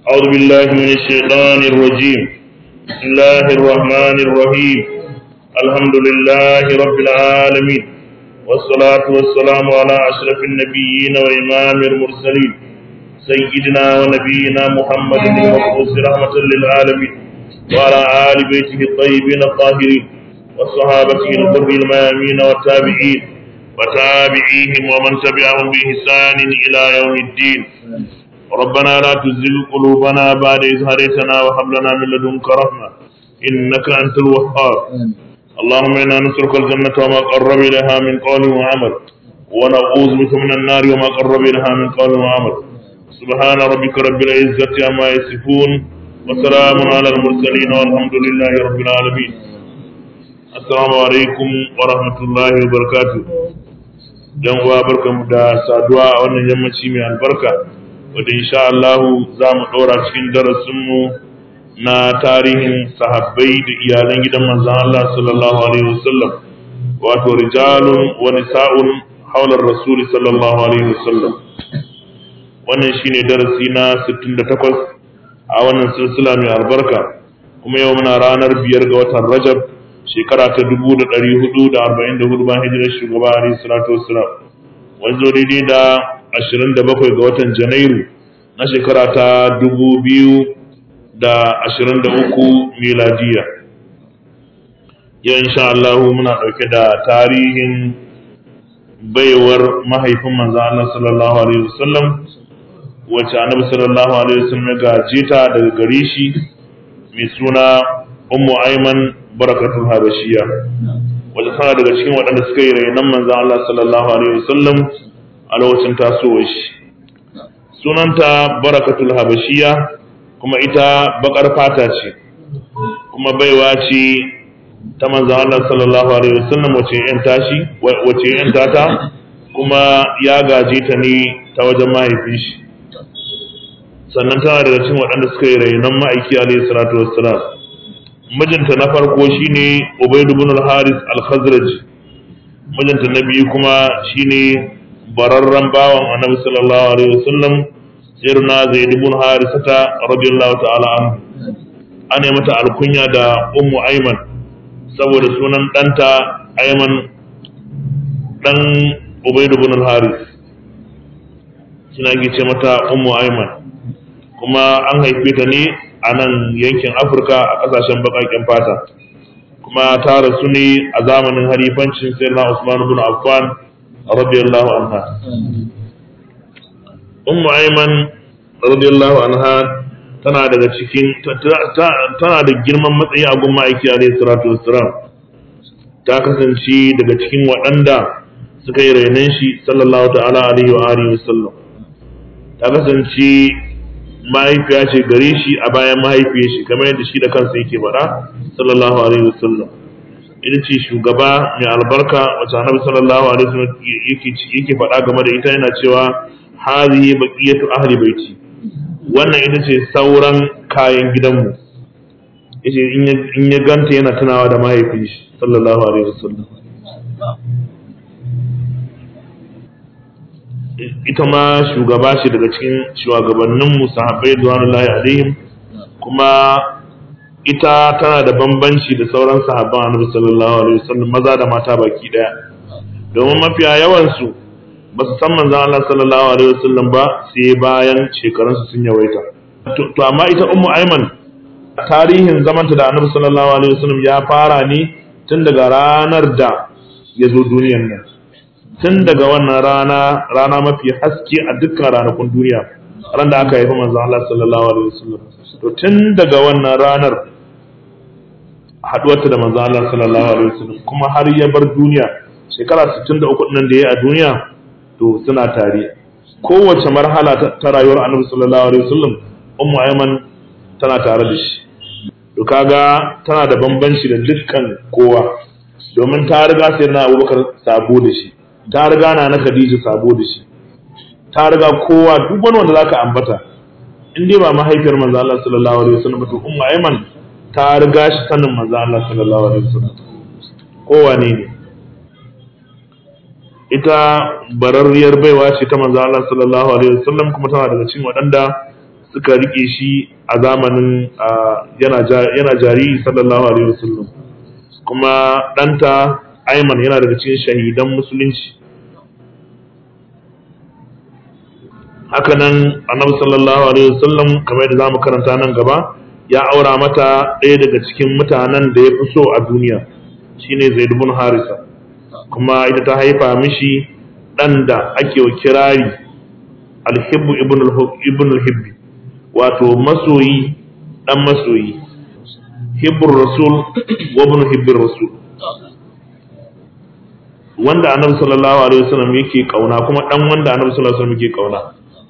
أعوذ بالله من الشيطان الرجيم بسم الله الرحمن الرحيم الحمد لله رب العالمين والصلاة والسلام على أشرف النبيين وإمام المرسلين سيدنا ونبينا محمد المبعوث رحمة للعالمين وعلى آل بيته الطيبين الطاهرين وصحابته الغر الميامين والتابعين وتابعيهم ومن تبعهم بإحسان إلى يوم الدين ربنا لا تزل قلوبنا بعد إذ هديتنا وهب لنا من لدنك رحمة إنك أنت الوهاب اللهم إنا نسألك الجنة وما قرب إليها من قول وعمل ونعوذ بك من النار وما قرب إليها من قول وعمل سبحان ربك رب العزة عما يصفون وسلام على المرسلين والحمد لله رب العالمين السلام عليكم ورحمة الله وبركاته yan uwa barkamu da saduwa a wannan yammaci mai albarka wadda insha Allah za mu ɗora cikin darasinmu na tarihin sahabbai da iyalan gidan manzan Allah sallallahu alaihi wasallam wato rijalun wa nisa'un haular rasuli sallallahu alaihi wasallam wannan shine darasi na 68 a wannan silsila mai albarka kuma yau muna ranar biyar ga watan Rajab shekara ta 1444 bayan hijirar shugaba alaihi salatu wassalam wanzo daidai da 27 ga watan Janairu na shekara ta 2023 miladiya yau insha Allah muna ɗauke da tarihin baiwar mahaifin manzo Allah sallallahu alaihi wasallam wacce annabi sallallahu alaihi wasallam ya gaje ta daga gare shi mai suna ummu aiman barakatul habashiya wacce tana daga cikin waɗanda suka yi rainon manzo Allah sallallahu alaihi wasallam a lokacin tasowar shi sunanta barakatul habashiya kuma ita bakar fata ce kuma baiwa ce ta manzo Allah sallallahu alaihi wasallam wace yan tashi wace yan tata kuma ya gaje ta ne ta wajen mahaifin shi sannan tana daga cikin waɗanda suka yi rainon ma'aiki alaihi salatu wassalam mijinta na farko shine Ubayd ibn al-Haris al-Khazraj mijinta na biyu kuma shine bararren bawan Annabi sallallahu alaihi wasallam sirna Zaid ibn Harisata radiyallahu ta'ala anhu an yi mata alkunya da Ummu Ayman saboda sunan ɗanta Ayman dan Ubayd ibn al-Haris suna ce mata Ummu Ayman kuma an haife ta ne a nan yankin afirka a kasashen bakaken fata kuma ta rasu ne a zamanin halifancin sayyidina usman ibn affan radiyallahu anha ummu ayman radiyallahu anha tana daga cikin tana da girman matsayi a gun ma'aiki alaihi salatu wassalam ta kasance daga cikin waɗanda suka yi rainon shi sallallahu ta'ala alaihi wa alihi wasallam ta kasance mahaifiya ce gare shi a bayan mahaifiyar shi kamar yadda shi da kansa yake faɗa sallallahu alaihi wasallam ita ce shugaba mai albarka wacce annabi sallallahu alaihi wasallam yake yake faɗa game da ita yana cewa hadhihi baqiyatu ahli baiti wannan ita ce sauran kayan gidanmu yace in ya ganta yana tunawa da mahaifin shi sallallahu alaihi wasallam ita ma shugaba ce daga cikin shugabannin musahabai duwanullahi alaihim kuma ita tana da bambanci da sauran sahabban annabi sallallahu alaihi wasallam maza da mata baki daya domin mafiya yawan su ba su san manzon Allah sallallahu alaihi wasallam ba sai bayan shekarun su sun yawaita to amma ita ummu aiman tarihin zamanta da annabi sallallahu alaihi wasallam ya fara ne tun daga ranar da ya zo duniyar nan tun daga wannan rana rana mafi haske a dukkan ranakun duniya ran da aka haifi manzon Allah sallallahu alaihi wasallam to tun daga wannan ranar haduwarta da manzon Allah sallallahu alaihi wasallam kuma har ya bar duniya shekara 63 nan da yayi a duniya to suna tare kowace marhala ta rayuwar Annabi sallallahu alaihi wasallam ummu ayman tana tare da shi to kaga tana da bambanci da dukkan kowa domin ta riga sai na Abubakar sabo da shi ta riga na na Khadija sabo da shi ta riga kowa duk wani wanda zaka ambata in dai ba mahaifiyar manzo Allah sallallahu alaihi wasallam to ummu Ayman ta riga shi sanin manzo Allah sallallahu alaihi wasallam kowa ne ne ita bararriyar baiwa ce ta manzo Allah sallallahu alaihi wasallam kuma tana daga cikin waɗanda suka rike shi a zamanin yana jariri sallallahu alaihi wasallam kuma ɗanta Ayman yana daga cikin shahidan musulunci hakanan annabi sallallahu alaihi wasallam kamar yadda zamu karanta nan gaba ya aura mata ɗaya daga cikin mutanen da ya fi so a duniya shine Zaid ibn Harisa kuma ita ta haifa mishi ɗan da ake wa kirari alhibbu ibn al-hibbi wato masoyi ɗan masoyi hibbur rasul wa ibn hibbir rasul wanda annabi sallallahu alaihi wasallam yake kauna kuma ɗan wanda annabi sallallahu alaihi wasallam yake kauna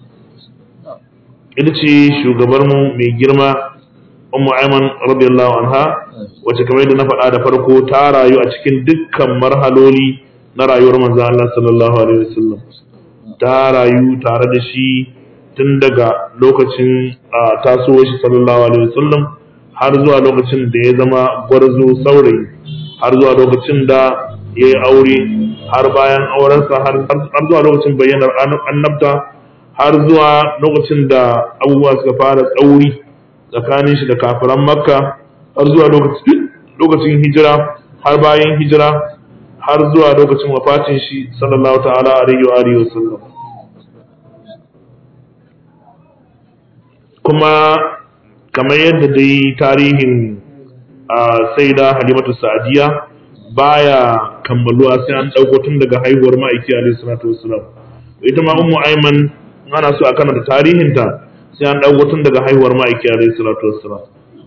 ita ce shugabar mu mai girma ummu aiman radiyallahu anha wacce kamar yadda na faɗa da farko ta rayu a cikin dukkan marhaloli na rayuwar manzo Allah sallallahu alaihi wasallam ta rayu tare da shi tun daga lokacin tasowar shi sallallahu alaihi wasallam har zuwa lokacin da ya zama gwarzo saurayi har zuwa lokacin da ya yi aure har bayan aurensa har zuwa lokacin bayyanar annabta har zuwa lokacin da abubuwa suka fara tsauri tsakanin shi da kafiran makka har zuwa lokacin hijira har bayan hijira har zuwa lokacin wafatin shi sallallahu ta'ala alaihi wa alihi wasallam kuma kamar yadda dai tarihin saida halimatu sa'adiya baya kammaluwa sai an dauko tun daga haihuwar ma'aiki alaihi salatu wassalam ita ma ummu aiman ana so a karanta tarihinta sai an dauko tun daga haihuwar ma'aiki alaihi salatu wassalam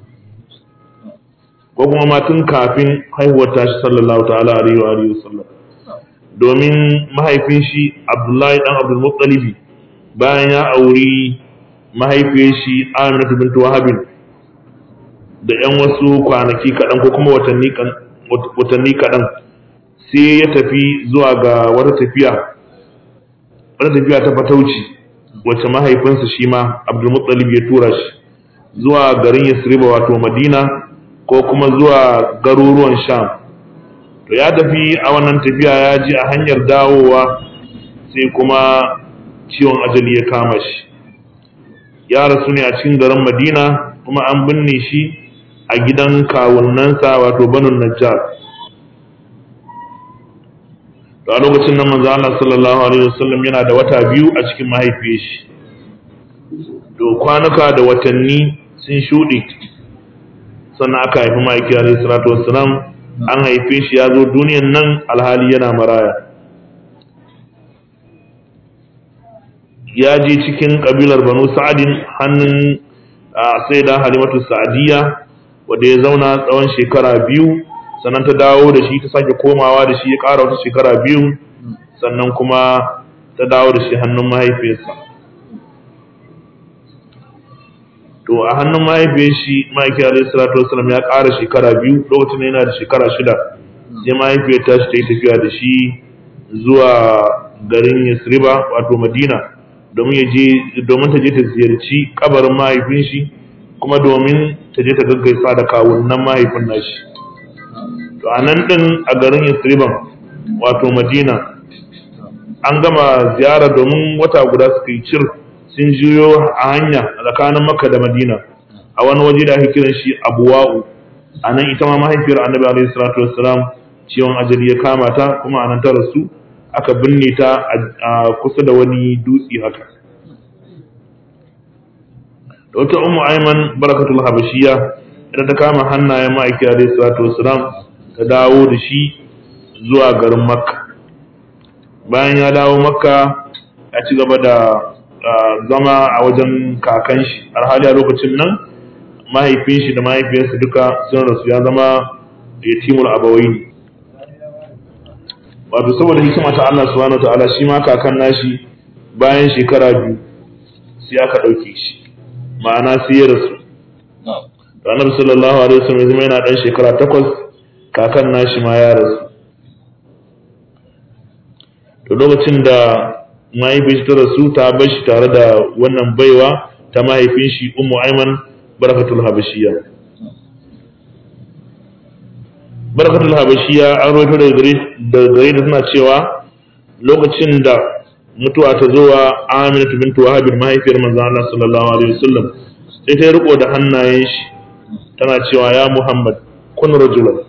ko kuma ma tun kafin haihuwar tashi sallallahu ta'ala alaihi wa alihi wasallam domin mahaifin shi Abdullahi dan Abdul Muttalib bayan ya auri mahaifiyar shi Aminatu bint Wahab da yan wasu kwanaki kaɗan ko kuma watanni watanni kaɗan sai ya tafi zuwa ga wata tafiya wata tafiya ta fatauci wacce mahaifinsa shi ma Abdul Muttalib ya tura shi zuwa garin Yasriba wato Madina ko kuma zuwa garuruwan sham to ya tafi a wannan tafiya ya ji a hanyar dawowa sai kuma ciwon ajali ya kama shi ya rasu ne a cikin garin madina kuma an binne shi a gidan kawunansa wato banun najjar to a lokacin nan manzo Allah sallallahu alaihi wasallam yana da wata biyu a cikin mahaifiyar shi to kwanuka da watanni sun shuɗe sannan aka haifi ma'aiki alaihi salatu wassalam an haife shi ya zo duniyan nan alhali yana maraya ya je cikin kabilar banu sa'adin hannun sai da halimatu sa'adiyya wanda ya zauna tsawon shekara biyu sannan ta dawo da shi ta sake komawa da shi ya ƙara wata shekara biyu sannan kuma ta dawo da shi hannun mahaifiyarsa to a hannun mahaifiyar shi ma'aikin alaihi salatu wasallam ya ƙara shekara biyu lokacin yana da shekara shida sai mahaifiyar ta shi ta yi tafiya da shi zuwa garin yasriba wato madina domin ya je domin ta je ta ziyarci kabarin mahaifin shi kuma domin ta je ta gaggaisa da kawunan mahaifin nashi to a nan din a garin yasriban wato madina an gama ziyara domin wata guda suka yi cir sun juyo a hanya tsakanin makka da madina a wani waje da ake kiran shi abuwa'u a nan ita ma mahaifiyar annabi alaihi salatu wassalam ciwon ajali ya kama ta kuma a nan ta rasu aka binne ta a kusa da wani dutse haka da wata ummu aiman barakatul habashiya ita ta kama hannayen ma'aiki alaihi salatu wassalam ta dawo da shi zuwa garin makka bayan ya dawo makka ya ci gaba da zama a wajen kakan shi alhali a lokacin nan mahaifin shi da mahaifiyarsa duka sun rasu ya zama yatimul abawai wato saboda hikima ta Allah subhanahu wa ta'ala shi ma kakan nashi bayan shekara biyu sai aka ɗauke shi ma'ana sai ya rasu annabi sallallahu alaihi wasallam zama yana dan shekara takwas kakan nashi ma ya rasu to lokacin da mahaifin ta rasu ta bar shi tare da wannan baiwa ta mahaifin shi ummu aiman barakatul habashiya barakatul habashiya an rawaito da gare da gare da suna cewa lokacin da mutuwa ta zo wa Aminatu bintu Wahab mahaifiyar manzon Allah sallallahu alaihi wasallam sai ta riko da hannayen shi tana cewa ya Muhammad kun rajulan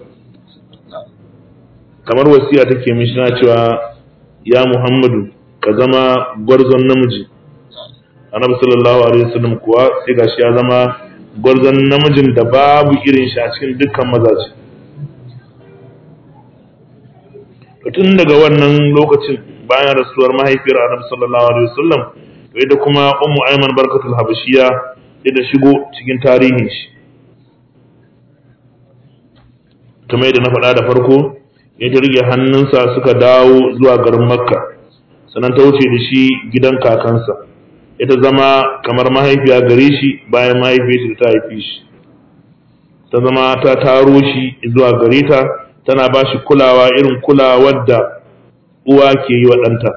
kamar wasiya take mishi na cewa ya Muhammadu ka zama gwarzon namiji annabi sallallahu alaihi wasallam kuwa sai gashi ya zama gwarzon namijin da babu irin shi a cikin dukkan mazaje tun daga wannan lokacin bayan rasuwar mahaifiyar annabi sallallahu alaihi wasallam to ita kuma ummu ayman barkatul habashiya ita shigo cikin tarihin shi kamar yadda na faɗa da farko ya ta rige hannunsa suka dawo zuwa garin makka sannan ta wuce da shi gidan kakansa ita zama kamar mahaifiya gare shi bayan mahaifiyarsa ta haife shi ta zama ta taro shi zuwa gare ta tana ba shi kulawa irin kulawar da uwa ke yi wa ɗanta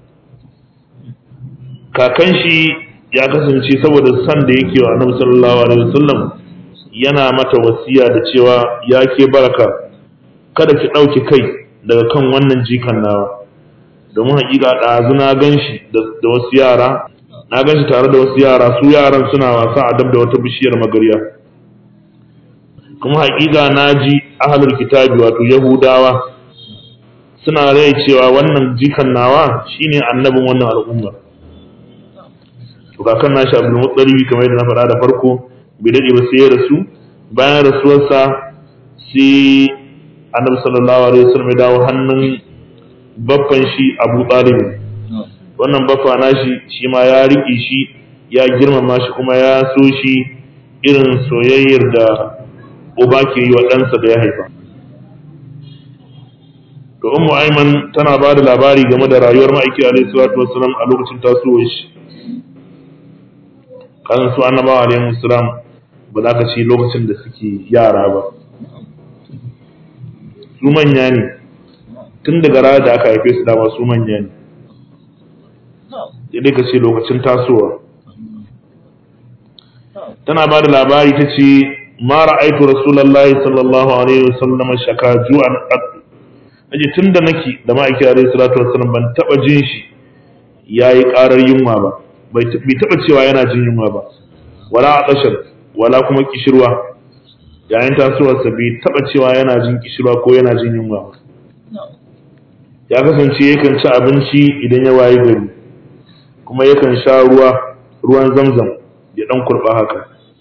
kakan shi ya kasance saboda san da yake wa annabi sallallahu alaihi wasallam yana mata wasiya da cewa ya ke baraka kada ki ɗauki kai daga kan wannan jikan nawa domin hakika ɗazu na gan shi da wasu yara na gan shi tare da wasu yara su yaran suna wasa a dab da wata bishiyar magarya kuma hakika na ji ahalul kitabi wato yahudawa suna rai cewa wannan jikan nawa shine annabin wannan al'ummar to kakan nashi abdul muttalibi kamar yadda na faɗa da farko bai daɗe ba sai ya rasu bayan rasuwarsa sai annabi sallallahu alaihi wasallam ya dawo hannun baffan shi abu talib wannan baffa nashi shi ma ya riƙe shi ya girmama shi kuma ya so shi irin soyayyar da uba ke yi wa ɗansa da ya haifa to ummu aiman tana ba da labari game da rayuwar ma'aiki alaihi salatu wassalam a lokacin tasowar shi kasan su annabawa alaihi salam ba za ka ci lokacin da suke yara ba su manya ne tun daga ranar da aka haife su dama su manya ne sai ka ce lokacin tasowa tana ba da labari ta ce ma ra'aitu rasulullahi sallallahu alaihi wasallam shaka ju'an aje tun da nake da ma'aiki alaihi salatu wasallam ban taba jin shi yayi karar yunwa ba bai taba cewa yana jin yunwa ba wala atashar wala kuma kishirwa yayin tasowarsa bai taba cewa yana jin kishirwa ko yana jin yunwa ba ya kasance yakan ci abinci idan ya wayi gari kuma yakan sha ruwa ruwan zamzam ya dan kurba haka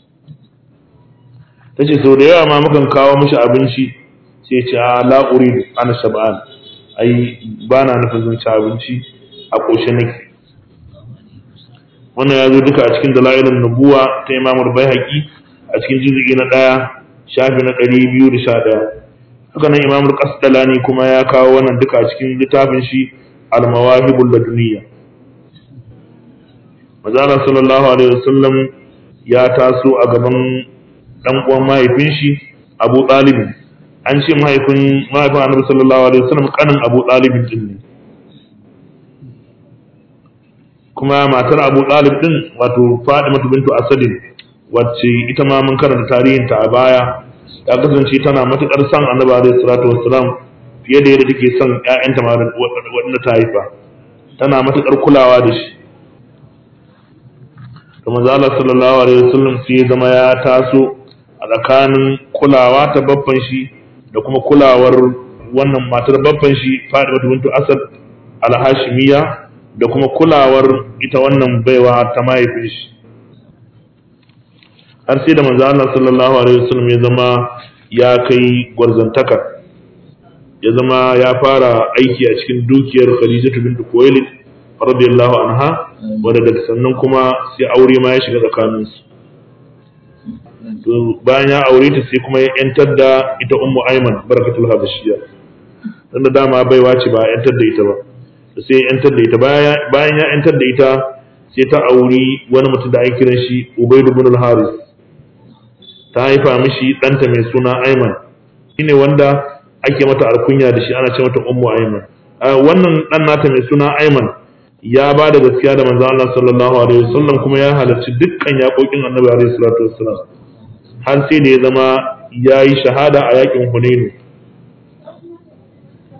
tace sau da yawa ma mukan kawo mishi abinci sai ce a la uridu ana shab'an ai ba na nufin zan ci abinci a ƙoshe nake wannan ya zo duka a cikin dalailin nubuwa ta imamul baihaqi a cikin juz'i na ɗaya shafi na ɗari biyu da sha ɗaya haka nan imamul qasdalani kuma ya kawo wannan duka a cikin littafin shi al-mawahibul laduniyya Mazala sallallahu alaihi wasallam ya taso a gaban dan uwan mahaifin shi Abu Talib an ce mahaifin mahaifin Annabi sallallahu alaihi wasallam kanin Abu Talib din ne kuma matar Abu Talib din wato Fatima bintu Asadin wacce ita ma mun karanta tarihin ta a baya ta kasance tana matukar son Annabi alaihi salatu wassalam fiye da yadda take son ƴaƴanta ma waɗanda ta haifa tana matukar kulawa da shi da manzo Allah sallallahu alaihi wasallam sai zama ya taso a tsakanin kulawa ta babban shi da kuma kulawar wannan matar babban shi Fatima bintu Asad al-Hashimiyya da kuma kulawar ita wannan baiwa ta mahaifin shi har sai da manzo Allah sallallahu alaihi wasallam ya zama ya kai gwarzantaka ya zama ya fara aiki a cikin dukiyar Khadijatu bintu Khuwailid radiyallahu anha wanda daga sannan kuma sai aure ma ya shiga tsakaninsu to bayan ya aure ta sai kuma ya yantar da ita ummu aiman barakatul habashiyya dan da dama baiwa ce ba yantar da ita ba sai ya yantar da ita bayan ya yantar da ita sai ta auri wani mutum da ake kiran shi ubayd ibn al-haris ta haifa mishi ɗanta mai suna aiman shine wanda ake mata alkunya da shi ana ce mata ummu aiman wannan ɗan nata mai suna aiman ya ba da gaskiya da manzon Allah sallallahu alaihi wasallam kuma ya halarci dukkan yaƙoƙin Annabi alaihi salatu wassalam har sai da ya zama ya yi shahada a yaƙin Hunain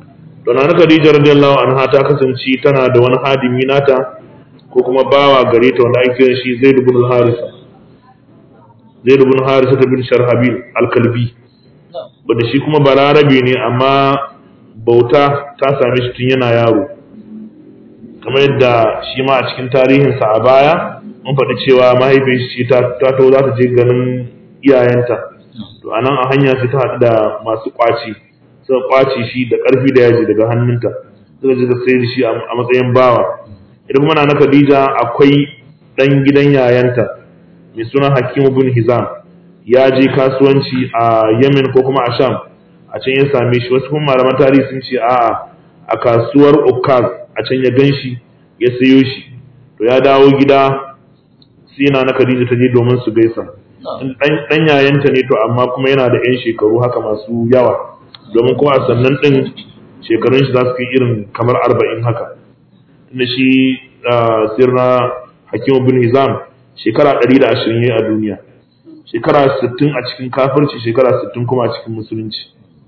to na Khadija radiyallahu anha ta kasance tana da wani hadimi nata ko kuma bawa gare ta wanda ake kiran shi Zaid ibn Harisa Zaid ibn Harisa bin Sharhabil al-Kalbi wanda shi kuma balarabe ne amma bauta ta same shi tun yana yaro kamar yadda shi ma a cikin tarihinsa a baya mun faɗi cewa mahaifin shi ta taho za ta je ganin iyayenta to anan a hanya sai ta haɗu da masu ƙwaci suka ƙwace shi da ƙarfi da yaji daga hannunta suka je da sayar da shi a matsayin bawa idan kuma na Khadija akwai ɗan gidan yayanta mai suna Hakimu bin Hizam ya je kasuwanci a Yemen ko kuma a Sham a can ya same shi wasu kuma malaman tarihi sun ce a a kasuwar Ukaz a can ya gan shi ya sayo shi to ya dawo gida sai na Khadija ta je domin su gaisa dan yayanta ne to amma kuma yana da yan shekaru haka masu yawa domin kuma a sannan din shekarun shi za su kai irin kamar arba'in haka inda shi sirna Hakimu bin Hizam shekara ɗari da ashirin ya a duniya shekara sittin a cikin kafirci shekara sittin kuma a cikin musulunci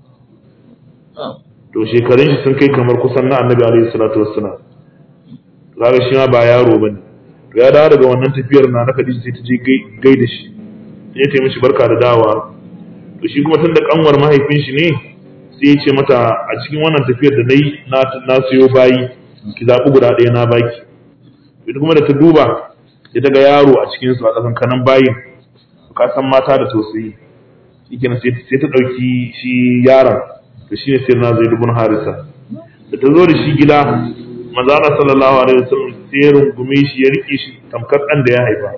to shekarun shi sun kai kamar kusan na annabi alaihi salatu wassalam kaga shi ma ba yaro bane to ya dawo daga wannan tafiyar na na Khadija sai ta je gai da shi sai ta yi mishi barka da dawa to shi kuma tun da kanwar mahaifin shi ne sai ya ce mata a cikin wannan tafiyar da nayi na na siyo bayi ki zabi guda ɗaya na baki ita kuma da ta duba sai ta ga yaro a cikin su a kasan kanan bayin ka san mata da tausayi shikenan sai ta dauki shi yaron to shine sai na zai dubun harisa da ta zo da shi gida manzo Allah sallallahu alaihi wasallam sai ya rungume shi ya rike shi tamkar dan da ya haifa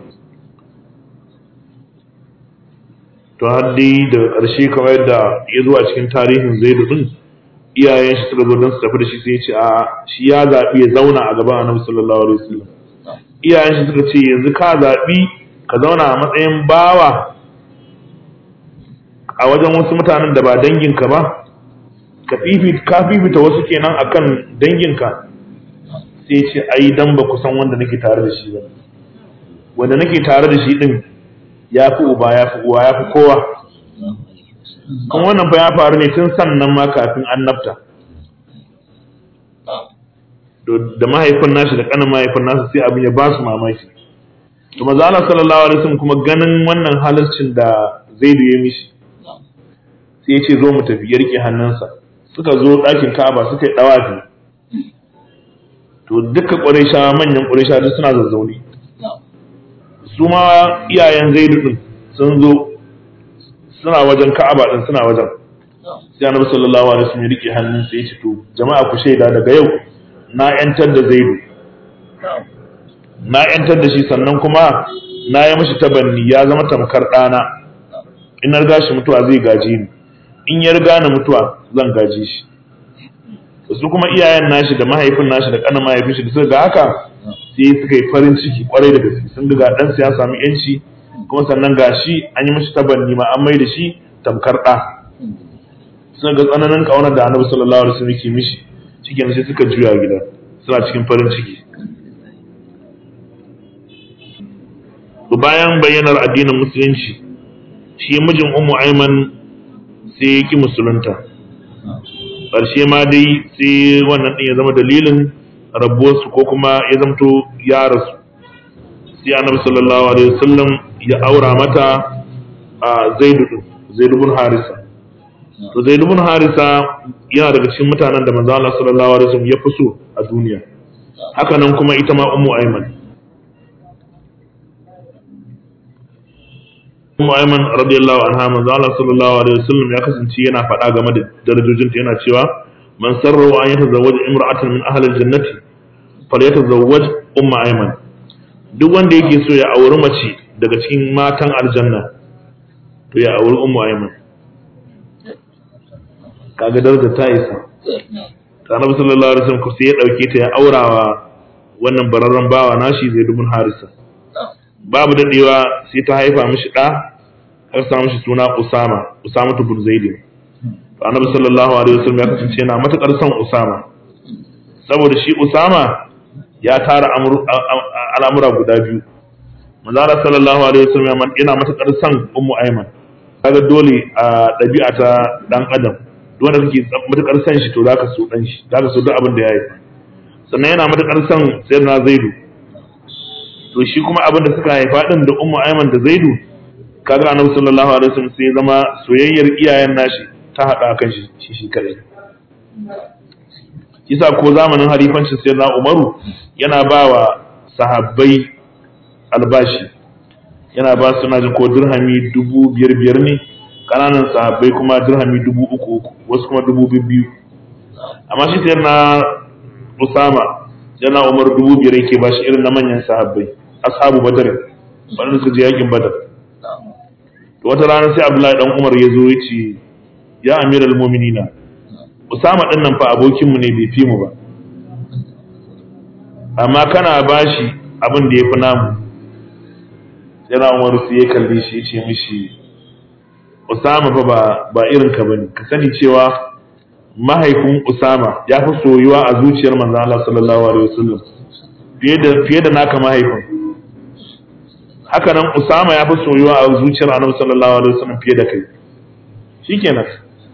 to har dai daga ƙarshe kamar yadda ya zo a cikin tarihin Zaidu din iyayen shi suka zo don su tafi da shi sai ya ce a shi ya zaɓi ya zauna a gaban Annabi sallallahu alaihi wasallam iyayen shi suka ce yanzu ka zaɓi ka zauna a matsayin bawa a wajen wasu mutanen da ba danginka ba ka fifita wasu kenan akan danginka sai ce ai dan ba ku san wanda nake tare da shi ba wanda nake tare da shi din ya fi uba ya fi uwa ya fi kowa kuma wannan fa ya faru ne tun sannan ma kafin annabta da mahaifin nashi da kanin mahaifin nasu sai abin ya ba su mamaki to maza Allah sallallahu alaihi wasallam kuma ganin wannan halarcin da Zaidu ya mishi sai ya ce zo mu tafi ya rike hannunsa suka zo ɗakin Ka'aba suka yi dawafi to duka ƙuraysha manyan ƙuraysha duk suna zazzauni su ma iyayen Zaidu din sun zo suna wajen Ka'aba din suna wajen sai Annabi sallallahu alaihi wasallam ya rike hannunsa ya ce to jama'a ku shaida daga yau na ‘yantar da zaidu na ‘yantar da shi sannan kuma na yi mashi tabanni ya zama tamkar ɗana in riga shi mutuwa zai gaji ni in ya riga ni mutuwa zan gaji shi su kuma iyayen nashi da mahaifin nashi da ƙanan mahaifin shi da suka ga haka sai suka yi farin ciki kwarai da gaske sun ga ɗansa ya sami yanci kuma sannan ga shi an yi mashi tabanni ma an mai da shi tamkar ɗa sun ga tsananin ƙaunar da annabi sallallahu alaihi wasallam yake mishi cikin sai suka juya gida suna cikin farin ciki to bayan bayyanar addinin musulunci shi mijin ummu aiman sai ya ki musulunta ƙarshe ma dai sai wannan ɗin ya zama dalilin rabuwarsu ko kuma ya zamto ya rasu sai annabi sallallahu alaihi wasallam ya aura mata a zaidu zaidu bin harisa to zaidu bin harisa yana daga cikin mutanen da manzo Allah sallallahu alaihi wasallam ya fi so a duniya haka nan kuma ita ma ummu ayman ummu ayman radiyallahu anha manzo Allah sallallahu alaihi wasallam ya kasance yana faɗa game da darajojinta yana cewa man sarrahu an yatazawwaj imra'atan min ahli aljannati falyatazawwaj ummu ayman duk wanda yake so ya auri mace daga cikin matan aljanna to ya auri ummu ayman kaga daraja ta isa ta annabi sallallahu alaihi wasallam sai ya dauke ta ya aurawa wannan bararren bawa nashi zai dubun harisa babu dadewa sai ta haifa mishi da har sa mishi suna usama usama ibn zaid to annabi sallallahu alaihi wasallam ya kasance yana matakar son usama saboda shi usama ya tara al'amura guda biyu manzara sallallahu alaihi wasallam yana matakar son ummu ayman kaga dole a ɗabi'a ta dan adam wanda kake matukar san shi to zaka so dan shi zaka so duk abin da ya haifa sannan yana matukar san sayyidina zaidu to shi kuma abin da suka haifa din da ummu ayman da zaidu kaga annabi sallallahu alaihi wasallam sai zama soyayyar iyayen nashi ta hada kan shi shi shi kadai kisa ko zamanin halifancin sayyidina umaru yana ba wa sahabbai albashi yana ba su naji ko dirhami dubu biyar biyar ne kananan sahabbai kuma dirhami dubu uku uku wasu kuma dubu biyu amma shi sayar na usama yana umar dubu biyar yake ba shi irin na manyan sahabbai ashabu badar wanda suka je yakin badar to wata rana sai abdullahi dan umar ya zo ya ce ya amiral mu'minina usama din nan fa abokinmu ne bai fi mu ba amma kana bashi abin da ya fi namu yana umaru sai ya kalli shi ya ce mishi usama fa ba ba irin ka bane ka sani cewa mahaifin usama ya fi soyuwa a zuciyar manzo Allah sallallahu alaihi wasallam fiye da fiye da naka mahaifin haka nan usama ya fi soyuwa a zuciyar annabi sallallahu alaihi wasallam fiye da kai shikenan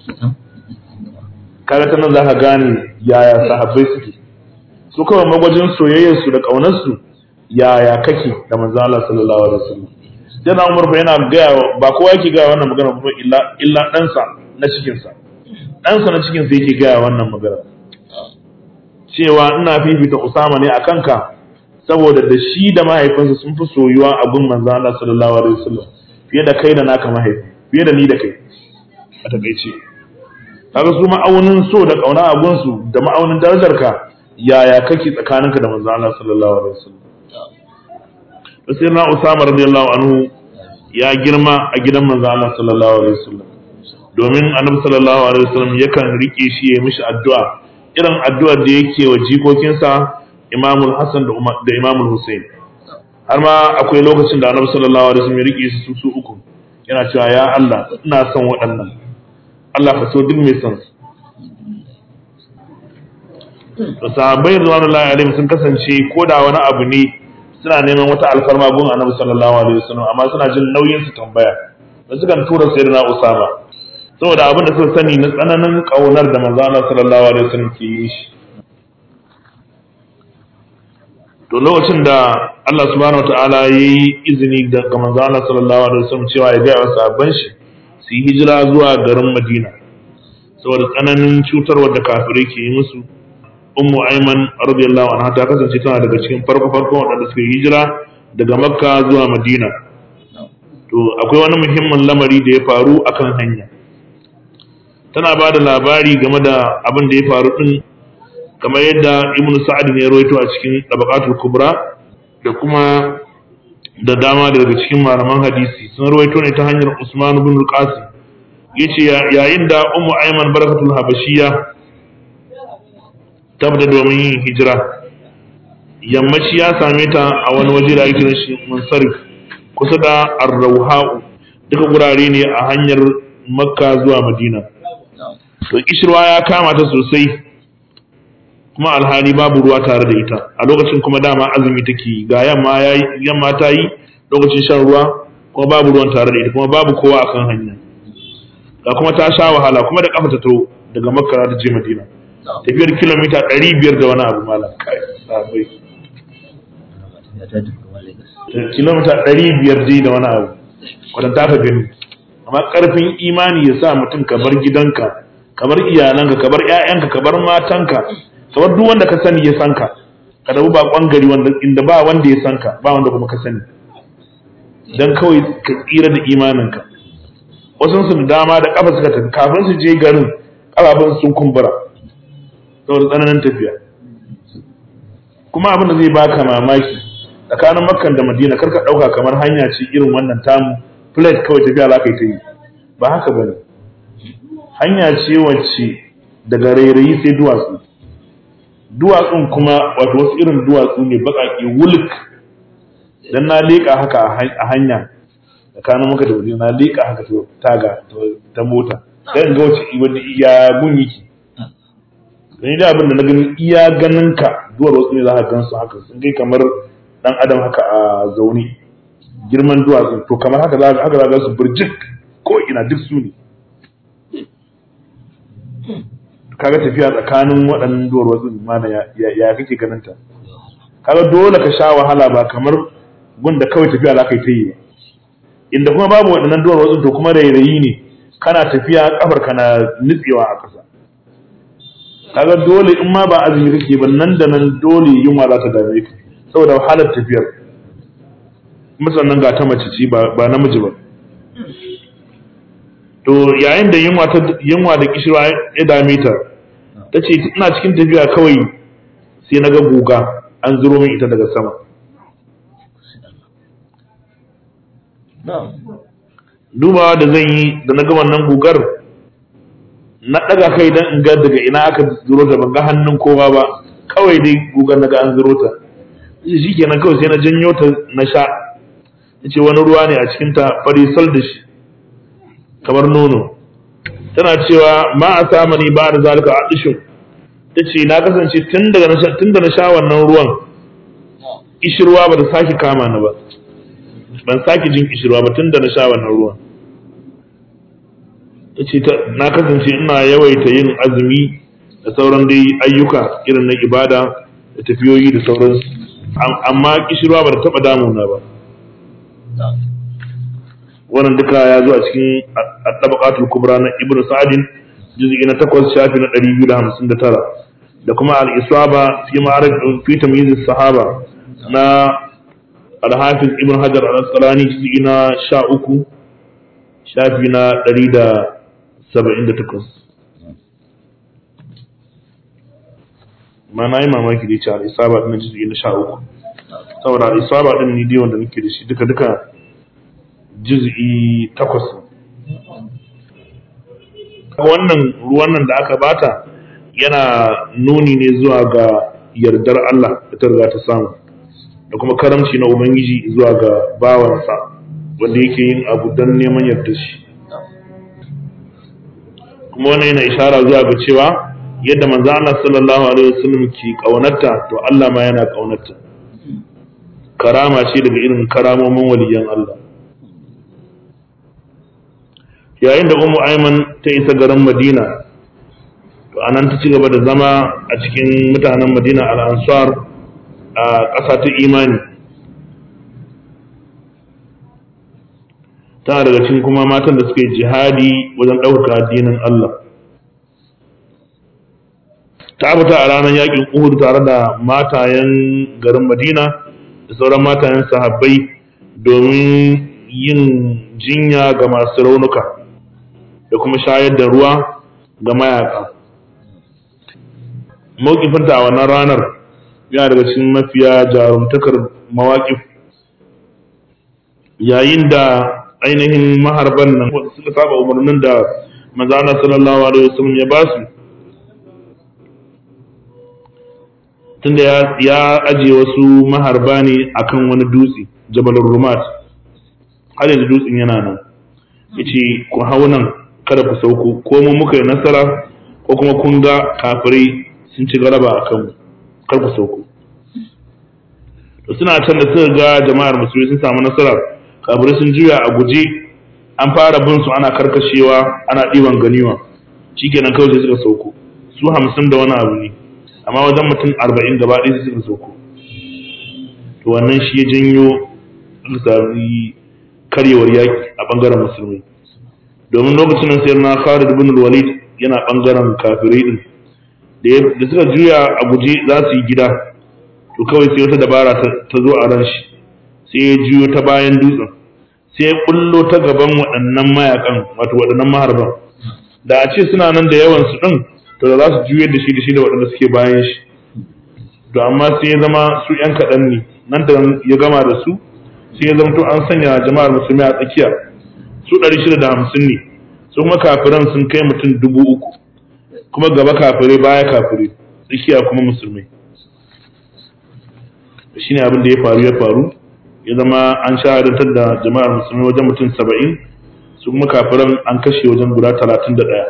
kaga ta nan zaka gane yaya sahabbai suke su kawai magwajin soyayyarsu da ƙaunarsu yaya kake da manzo Allah sallallahu alaihi wasallam yana Umar fa yana gaya ba kowa yake gaya wannan magana ba illa illa ɗansa na cikin sa ɗansa na cikin sa yake gaya wannan magana cewa ina fifita Usama ne akan ka saboda da shi da mahaifinsa sun fi soyuwa a gun manzo Allah sallallahu alaihi wasallam fiye da kai da naka mahaifi fiye da ni da kai a takaice kaga su ma'aunin so da kauna a gunsu da ma'aunin darajarka yaya kake tsakaninka da manzo Allah sallallahu alaihi wasallam sai na Usama radiyallahu anhu ya girma a gidan manzo Allah sallallahu alaihi wasallam domin annabi sallallahu alaihi wasallam yakan rike shi ya mishi addu'a irin addu'ar da yake wa jikokinsa Imam Hassan da Umar da Imam Hussein har ma akwai lokacin da annabi sallallahu alaihi wasallam ya rike su su uku yana cewa ya Allah ina son waɗannan Allah ka so duk mai son su to sahabbai radiyallahu alaihim sun kasance ko da wani abu ne suna neman wata alfarma gun annabi sallallahu alaihi wasallam amma suna jin nauyin su tambaya da suka tura sayyidina usama saboda abin da suka sani na tsananin kaunar da manzo Allah sallallahu alaihi wasallam ke yi shi to lokacin da Allah subhanahu wataala yayi izini ga manzo Allah sallallahu alaihi wasallam cewa ya ga wa sahabban shi su yi hijira zuwa garin Madina saboda tsananin cutarwar da kafirai ke yi musu ummu aiman radiyallahu anha ta kasance tana daga cikin farko farko waɗanda suka yi hijira daga makka zuwa madina to akwai wani muhimmin lamari da ya faru akan hanya tana ba da labari game da abin da ya faru din kamar yadda ibn sa'ad ne ya rawaito a cikin tabaqatul kubra da kuma da dama daga cikin malaman hadisi sun rawaito ne ta hanyar usman ibn al-qasim yace yayin da ummu aiman barakatul habashiyya tabda domin yin hijira yammaci ya same ta a wani waje da ake shi mansarif kusa da arrauha'u duka gurare ne a hanyar makka zuwa madina to kishirwa ya kama ta sosai kuma alhali babu ruwa tare da ita a lokacin kuma dama azumi take ga yamma yamma ta yi lokacin shan ruwa kuma babu ruwan tare da ita kuma babu kowa akan hanya ga kuma ta sha wahala kuma da kafa ta to daga makka ta je madina tafiyar kilomita ɗari biyar da wani abu malam kai sabai kilomita ɗari biyar dai da wani abu wadda ta ka gani amma ƙarfin imani ya sa mutum ka bar gidanka ka bar iyalanka ka bar ƴaƴanka ka bar matanka ka bar duk wanda ka sani ya san ka ka dabu baƙon gari wanda inda ba wanda ya san ka ba wanda kuma ka sani dan kawai ka tsira da imaninka wasu su dama da kafa suka tafi kafin su je garin kafafun sun kumbura saboda tsananin tafiya kuma abin da zai baka mamaki tsakanin makkan da madina karka ɗauka kamar hanya ce irin wannan tamu plate kawai tafiya za ka yi ta yi ba haka ba ne hanya ce wacce daga rairayi sai duwatsu duwatsun kuma wato wasu irin duwatsu ne baƙaƙe wuluk dan na leƙa haka a hanya tsakanin maka da wuri na leƙa haka taga ta mota sai in ga wace wanda iya gun yake gani da abin da na gani iya ganin ka duwar wasu ne za ka gan su haka sun kai kamar dan adam haka a zaune girman duwatsu to kamar haka za haka za su burjik ko ina duk su ne kaga tafiya tsakanin waɗannan duwar wasu mana ya kake ganin ta kaga dole ka sha wahala ba kamar gunda kawai tafiya za ka yi ta yi inda kuma babu waɗannan duwar wasu to kuma rairayi ne kana tafiya kafar kana nutsewa a ƙasa kaga dole in ma ba azumi kake ba nan da nan dole yunwa za ta dame ka saboda wahalar tafiyar musannan ga ta mace ce ba namiji ba to yayin da yunwa ta yunwa da kishirwa ya dame ta ta ce ina cikin tafiya kawai sai na ga guga an zuro min ita daga sama dubawa da zan yi da na ga wannan gugar na ɗaga kai don in ga daga ina aka zuro ta ban ga hannun kowa ba kawai dai gugar na ga an zuro ta shi kenan kawai sai na janyo ta na sha ce wani ruwa ne a cikinta farisal da shi kamar nono tana cewa ma a samani ba da zalika a ɗishin ta ce na kasance tun da na sha wannan ruwan ishirwa ba ta sake kama ni ba ban sake jin ishirwa ba tun da na sha wannan ruwan ta ce na kasance ina yawaita yin azumi da sauran dai ayyuka irin na ibada da tafiyoyi da sauransu amma kishirwa ba ta taɓa damuna ba wannan duka ya zo a cikin at-tabaqatul kubra na ibnu sa'din juz'i na 8 shafi na 259 da kuma al-isaba fi ma'arif fi tamyiz as-sahaba na al-hafiz ibn hajar al-asqalani juz'i na 13 shafi na 178 ma na yi mamaki da ce al-isaba din juz'i na 13 saboda al-isaba din ni dai wanda nake da shi duka duka juz'i takwas wannan ruwan nan da aka bata yana nuni ne zuwa ga yardar Allah da ta riga ta samu da kuma karamci na Ubangiji zuwa ga bawansa wanda yake yin abu don neman yardar shi kuma wannan yana ishara zuwa ga cewa yadda manzo Allah sallallahu alaihi wasallam ke kaunarta to Allah ma yana kaunarta karama ce daga irin karamomin waliyan Allah yayin da umu aiman ta isa garin madina to anan ta ci gaba da zama a cikin mutanen madina al'ansar a ƙasa ta imani tana daga cikin kuma matan da suka yi jihadi wajen ɗaukaka addinin Allah ta fita a ranar yakin uhud tare da matayen garin madina da sauran matayen sahabbai domin yin jinya ga masu raunuka da kuma shayar da ruwa ga mayaka mawkifinta a wannan ranar yana daga cikin mafiya jarumtakar mawaƙif yayin da ainihin maharban nan suka saba umarnin da manzana sallallahu alaihi wasallam ya ba su tunda ya ajiye wasu maharba ne akan wani dutse jabalur rumat har yanzu dutsen yana nan yace ku hau nan kada ku sauko ko mu muka yi nasara ko kuma kun ga kafirai sun ci galaba a kanmu kar ku sauko to suna can da suka ga jama'ar musulmi sun samu nasara kafirai sun juya a guje an fara bin su ana karkashewa ana ɗiban ganiwa shikenan kawai sai suka sauko su hamsin da wani abu ne amma wajen mutum arba'in gaba ɗaya suka sauko to wannan shi ya janyo sami karyewar yaƙi a ɓangaren musulmi domin lokacin nan sayar na Khalid ibn walid yana ɓangaren kafirai din da suka juya a guje za su yi gida to kawai sai wata dabara ta zo a ran shi sai ya juyo ta bayan dutsen sai ya bullo ta gaban waɗannan mayakan wato waɗannan maharban da a ce suna nan da yawan su din to da za su juyar da shi da shi da waɗanda suke bayan shi to amma sai ya zama su ‘yan kaɗan ne nan da ya gama da su sai ya zama to an sanya jama'ar musulmi a tsakiya su ɗari shida da hamsin ne su kuma kafiran sun kai mutum dubu uku kuma gaba kafirai baya kafirai tsakiya kuma musulmai shi ne abin da ya faru ya faru ya zama an shahadantar da jama'ar musulmi wajen mutum saba'in su kuma kafiran an kashe wajen guda talatin da ɗaya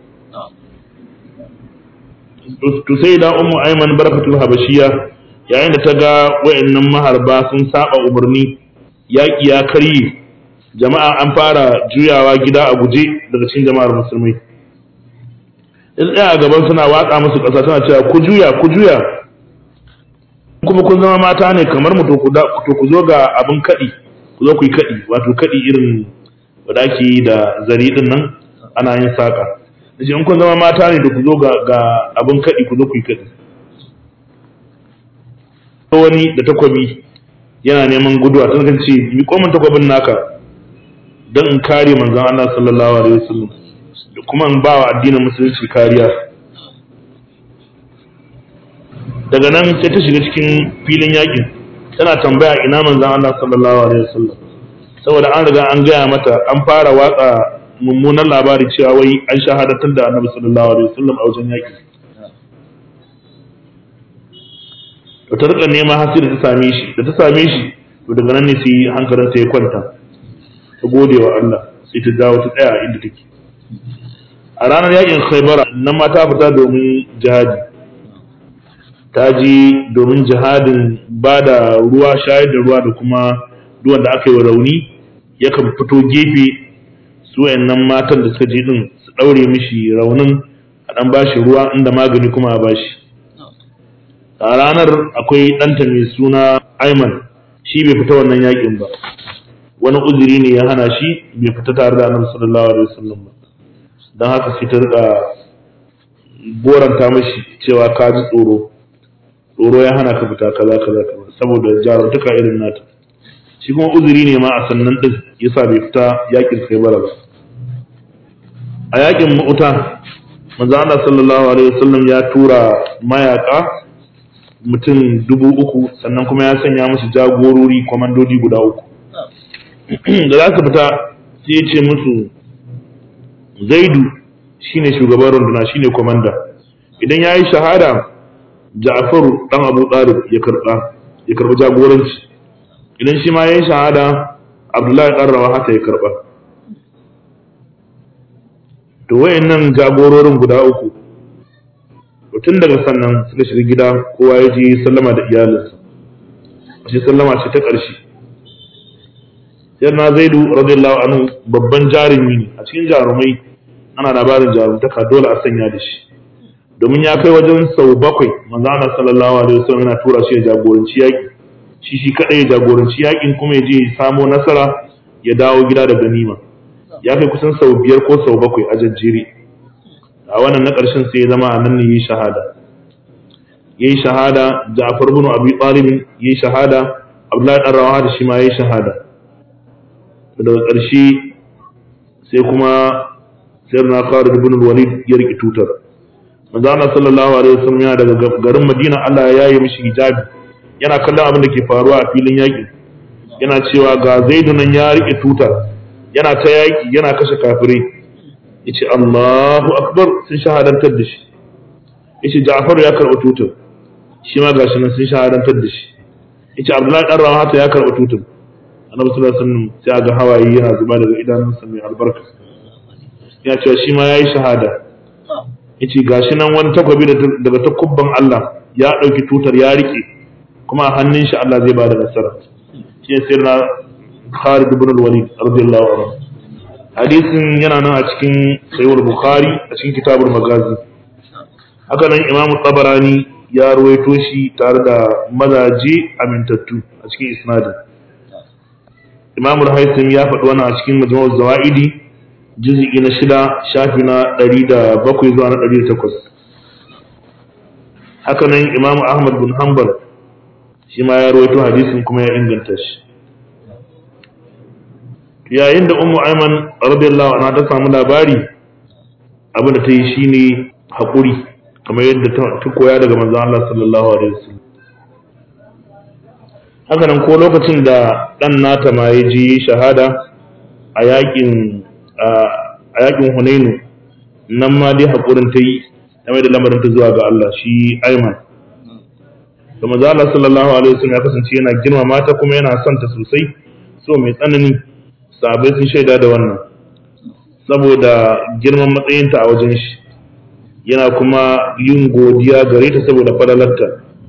to sai da ummu aiman barakatul habashiya yayin da ta ga wayannan maharba sun saba umarni yaƙi ya karye jama'a an fara juyawa gida a guje daga cikin jama'ar musulmai in tsaya a gaban suna watsa musu ƙasa tana cewa ku juya ku juya kuma kun zama mata ne kamar mu to ku zo ga abin kaɗi ku zo ku yi kaɗi wato kaɗi irin wadda ake yi da zari din nan ana yin saƙa da in kun zama mata ne da ku zo ga abin kaɗi ku zo ku yi kaɗi wani da takwabi yana neman guduwa ta kan ce mi komin takwabin naka don in kare manzon Allah sallallahu alaihi wasallam da kuma in ba wa addinin musulunci kariya daga nan sai ta shiga cikin filin yakin tana tambaya ina manzon Allah sallallahu alaihi wasallam saboda an riga an gaya mata an fara watsa mummunan labari cewa wai an shahadatar da annabi sallallahu alaihi wasallam a wajen yaki to ta rika nema har sai da ta same shi da ta same shi to daga nan ne sai hankalin ta ya kwanta ta gode wa Allah sai ta dawo ta tsaya inda take a ranar yakin Khaybar nan ma ta fita domin jihadi ta ji domin jihadin ba da ruwa shayar da ruwa da kuma duwan da aka yi wa rauni yakan fito gefe su wayannan matan da suka je din su daure mishi raunin a dan bashi ruwa inda magani kuma a bashi a ranar akwai ɗanta mai suna Ayman shi bai fita wannan yakin ba wani uzuri ne ya hana shi bai fita tare da annabi sallallahu alaihi wasallam ba don haka sai ta rika goranta mashi cewa ka ji tsoro tsoro ya hana ka fita kaza kaza kaza saboda jarumtaka irin nata shi kuma uzuri ne ma a sannan din yasa bai fita yakin kai bara ba a yakin mu'uta manzo Allah sallallahu alaihi wasallam ya tura mayaka mutum dubu uku sannan kuma ya sanya musu jagorori kwamandodi guda uku da za su fita sai ya ce musu zaidu shine shugaban runduna shine kwamanda idan ya yi shahada ja'faru dan abu talib ya karba ya karba jagoranci idan shi ma ya yi shahada abdullahi dan rawa haka ya karba to wayannan jagororin guda uku tun daga sannan suka shiga gida kowa ya je sallama da iyalinsa shi sallama ce ta ƙarshe yana zaidu radiyallahu anhu babban jarumi ne a cikin jarumai ana labarin jarumtaka dole a sanya da shi domin ya kai wajen sau bakwai manzo Allah sallallahu alaihi wasallam yana tura shi ya jagoranci yaƙi shi shi kadai ya jagoranci yaƙin kuma ya je ya samo nasara ya dawo gida da ganima ya kai kusan sau biyar ko sau bakwai a jajjere a wannan na ƙarshen sai ya zama a nan ne yi shahada yayi shahada Ja'far ibn Abi Talib yayi shahada Abdullahi dan Rawaha da shi ma yayi shahada daga ƙarshe sai kuma sayyidina Khalid ibn Walid ya riki tutar manzo Allah sallallahu alaihi wasallam yana daga garin Madina Allah ya yi mishi hijabi yana kallon abin da ke faruwa a filin yaƙi yana cewa ga Zaidu nan ya rike tutar yana ta yaƙi yana kashe kafirai yace Allahu akbar sun shahadantar da shi yace Ja'far ya karɓa tutar shi ma gashi nan sun shahadantar da shi yace Abdullahi dan Rawata ya karɓa tutar Annabi sallallahu alaihi wasallam sai ga hawaye yana zuba daga idanunsa mai albarka ya ce shi ma yayi shahada yace gashi nan wani takwabi daga takubban Allah ya dauki tutar ya rike kuma a hannun shi Allah zai bada nasara shi ne sirna Khalid ibn al-Walid radiyallahu anhu hadisin yana nan a cikin sahih bukhari a cikin kitabul magazi haka nan Imam Tabarani ya ruwaito shi tare da mazaje amintattu a cikin isnadin Imam al-Haytham ya faɗi wannan a cikin Majmu'uz Zawaidi juz'i na shida shafi na ɗari da bakwai zuwa na ɗari da takwas haka nan imamu ahmad bin hanbal shi ma ya rawaito hadisin kuma ya inganta shi yayin da ummu aiman radiyallahu anha ta samu labari abin da ta yi shine haƙuri kamar yadda ta koya daga manzon Allah sallallahu alaihi wasallam haka nan ko lokacin da ɗan nata ma ya ji shahada a yakin a yakin Hunainu nan ma dai haƙurin ta yi ta mai da lamarin ta zuwa ga Allah shi Ayman. Da maza Allah sallallahu alaihi wasallam ya kasance yana girma mata kuma yana son ta sosai so mai tsanani sahabbai sun shaida da wannan saboda girman matsayinta a wajen shi yana kuma yin godiya gare ta saboda falalarta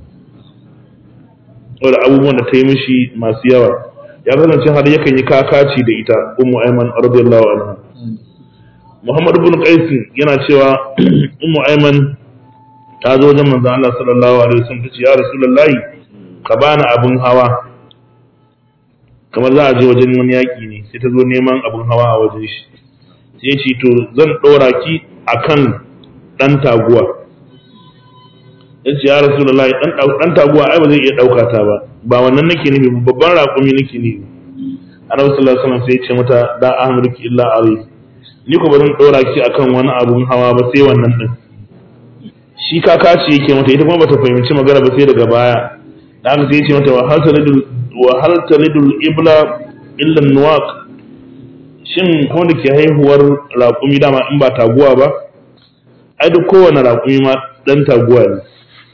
saboda abubuwan da ta yi mishi masu yawa ya kasance har yakan yi kakaci da ita ummu aiman radiyallahu anha Muhammad ibn Qais yana cewa Ummu Ayman ta zo wajen manzon Allah sallallahu alaihi wasallam tace ya Rasulullahi ka bani abun hawa kamar za a je wajen wani yaƙi ne sai ta zo neman abun hawa a wajen shi sai ya ce to zan ɗora ki akan ɗan taguwa ya ce ya Rasulullahi ɗan taguwa ai ba zai iya ɗauka ta ba ba wannan nake nufi babban raƙumi nake nufi annabi sallallahu alaihi wasallam sai ya ce mata da ahmurki illa alayhi ni ko ba zan ɗora ki akan wani abun hawa ba sai wannan din shi kaka ce yake mata ita kuma bata fahimci magana ba sai daga baya da haka sai ya ce mata wa hal taridul wa hal taridul ibla illa nuwaq shin ko da ke haihuwar raƙumi dama in ba taguwa ba ai duk kowane raƙumi ma dan taguwa ne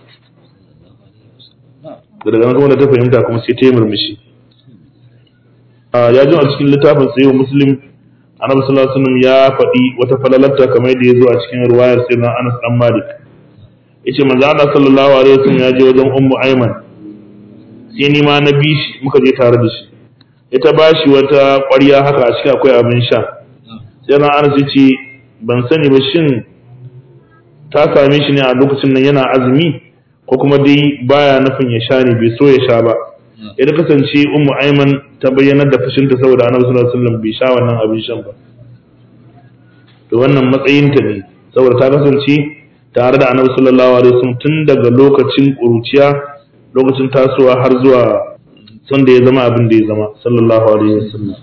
daga nan kuma da ta fahimta kuma sai ta yi murmushi ya ji a cikin littafin sayo muslim annabi sallallahu alaihi wasallam ya faɗi wata falalarta kamar da ya zo a cikin ruwayar sayyidina Anas dan Malik yace manzo Allah sallallahu alaihi wasallam ya je wajen ummu Ayman sai ni ma na bi shi muka je tare da shi ita ba shi wata ƙwarya haka a cikin akwai abin sha sai na Anas yace ban sani ba shin ta same shi ne a lokacin nan yana azumi ko kuma dai baya nufin ya sha ne bai so ya sha ba ya kasance ummu Ayman ta bayyanar da fushinta saboda annabi sallallahu alaihi wasallam bai sha wannan abin shan ba to wannan matsayinta ne saboda ta kasance tare da annabi sallallahu alaihi wasallam tun daga lokacin kuruciya lokacin tasowa har zuwa son da ya zama abin da ya zama sallallahu alaihi wasallam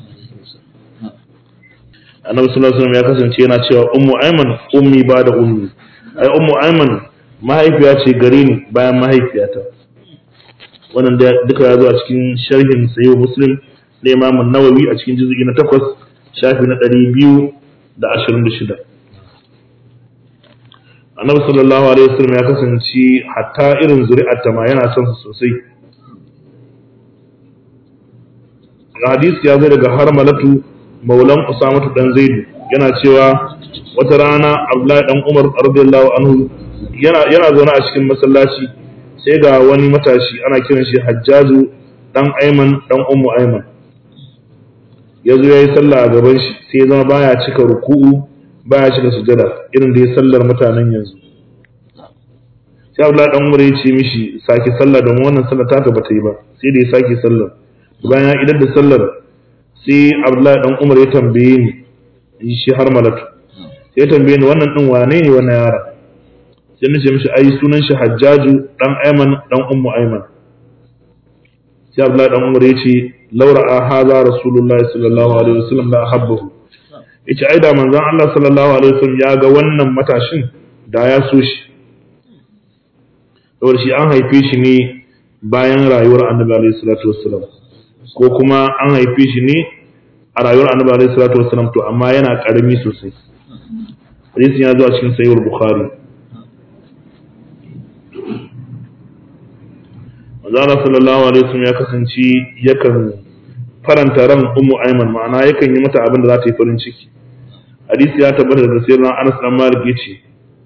annabi sallallahu alaihi wasallam ya kasance yana cewa ummu ayman ummi ba da ummi ai ummu ayman mahaifiya ce gare ni bayan mahaifiyata wannan da duka ya zo a cikin sharhin sayyid muslim da imam nawawi a cikin juz'i na 8 shafi na 226 annabi sallallahu alaihi wasallam ya kasance hatta irin zuri'ar ta ma yana son su sosai hadisi ya zo daga harmalatu maulan usamatu dan zaidu yana cewa wata rana abdullahi dan umar radiyallahu anhu yana yana zaune a cikin masallaci sai ga wani matashi ana kiran shi hajjaju dan aiman dan ummu aiman ya zo ya yi sallah a gaban shi sai ya zama baya cika ruku'u baya cika sujada irin da ya sallar mutanen yanzu sai Abdullahi dan Umar ya ce mishi sake sallah don wannan sallar taka bata yi ba sai da ya sake sallar bayan ya idar da sallar sai Abdullahi dan Umar ya tambaye ni shi har malatu sai ya tambaye ni wannan din wane ne wannan yara sai nace mishi ai sunan shi Hajjaju dan Ayman dan Ummu Ayman sai Abdullahi dan Umar ya ce laura a haza rasulullahi sallallahu alaihi wasallam la ahabbahu yace ai da manzon Allah sallallahu alaihi wasallam ya ga wannan matashin da ya so shi saboda shi an haife shi ne bayan rayuwar annabi alaihi salatu wassalam ko kuma an haife shi ne a rayuwar annabi alaihi salatu wassalam to amma yana karami sosai hadisin ya zo a cikin sahih bukhari manzala sallallahu alaihi wasallam ya kasance yakan faranta ran ummu ayman ma'ana yakan yi mata abin da za ta yi farin ciki hadisi ya tabbata daga sayyidina Anas dan Malik yace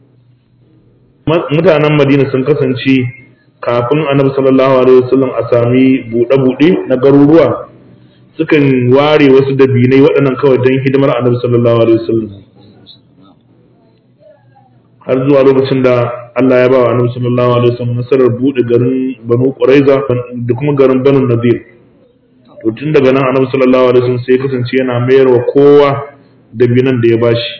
mutanen Madina sun kasance kafin Annabi sallallahu alaihi wasallam a sami bude bude na garuruwa sukan ware wasu dabinai waɗannan kawai don hidimar Annabi sallallahu alaihi wasallam har zuwa lokacin da Allah ya ba wa Annabi sallallahu alaihi wasallam nasarar bude garin Banu Quraiza da kuma garin Banu Nadir to tun daga nan Annabi sallallahu alaihi wasallam sai kasance yana mayar wa kowa dabinan da ya bashi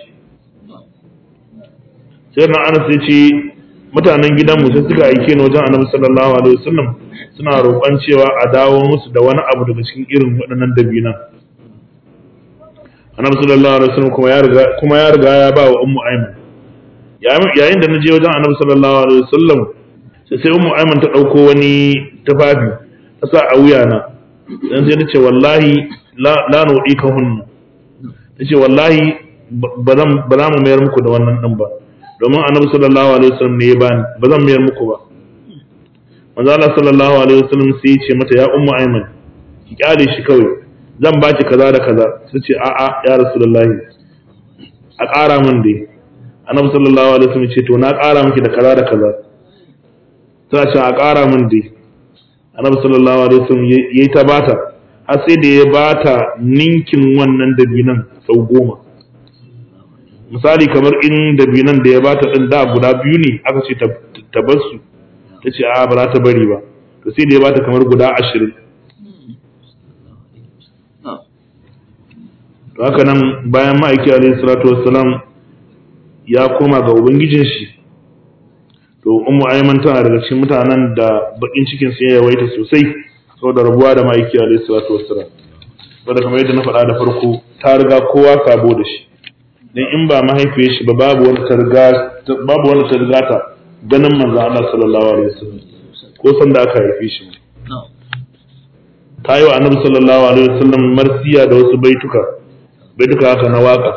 sai na Anas ya ce mutanen gidanmu sai suka aike ni wajen Annabi sallallahu alaihi wasallam suna roƙon cewa a dawo musu da wani abu daga cikin irin waɗannan dabinan Annabi sallallahu alaihi wasallam kuma ya riga kuma ya riga ya ba wa Ummu Aiman yayin da na je wajen annabi sallallahu alaihi wasallam sai sai ummu aiman ta dauko wani tufafi ta sa a wuya na dan sai nace wallahi la la nudi ka hunna nace wallahi ba zan ba za mu mayar muku da wannan din ba domin annabi sallallahu alaihi wasallam ne ya bani ba zan mayar muku ba manzo Allah sallallahu alaihi wasallam sai ya ce mata ya ummu aiman ki kyale shi kawai zan baki kaza da kaza sai ce a'a ya rasulullahi a ƙara min dai annabi sallallahu alaihi wasallam ce to na ƙara miki da kaza da kaza ta ce a ƙara min dai annabi sallallahu alaihi wasallam yayi ta bata har sai da ya bata ninkin wannan dabinan sau goma misali kamar in dabinan da ya bata din da guda biyu ne aka ce ta bar su ta ce a ba za ta bari ba to sai da ya bata kamar guda ashirin to haka nan bayan ma'aiki alaihi salatu wassalam ya koma ga ubangijin shi to ummu ayman tana daga cikin mutanen da bakin cikin su ya yawaita sosai saboda rabuwa da ma'aiki alaihi salatu wassalam saboda kamar yadda na faɗa da farko ta riga kowa sabo da shi dan in ba mahaifiyar shi ba babu wani targa babu wani targa ta ganin manzon Allah sallallahu alaihi wasallam ko san da aka haife shi ta yi wa annabi sallallahu alaihi wasallam marsiya da wasu baituka baituka haka na waka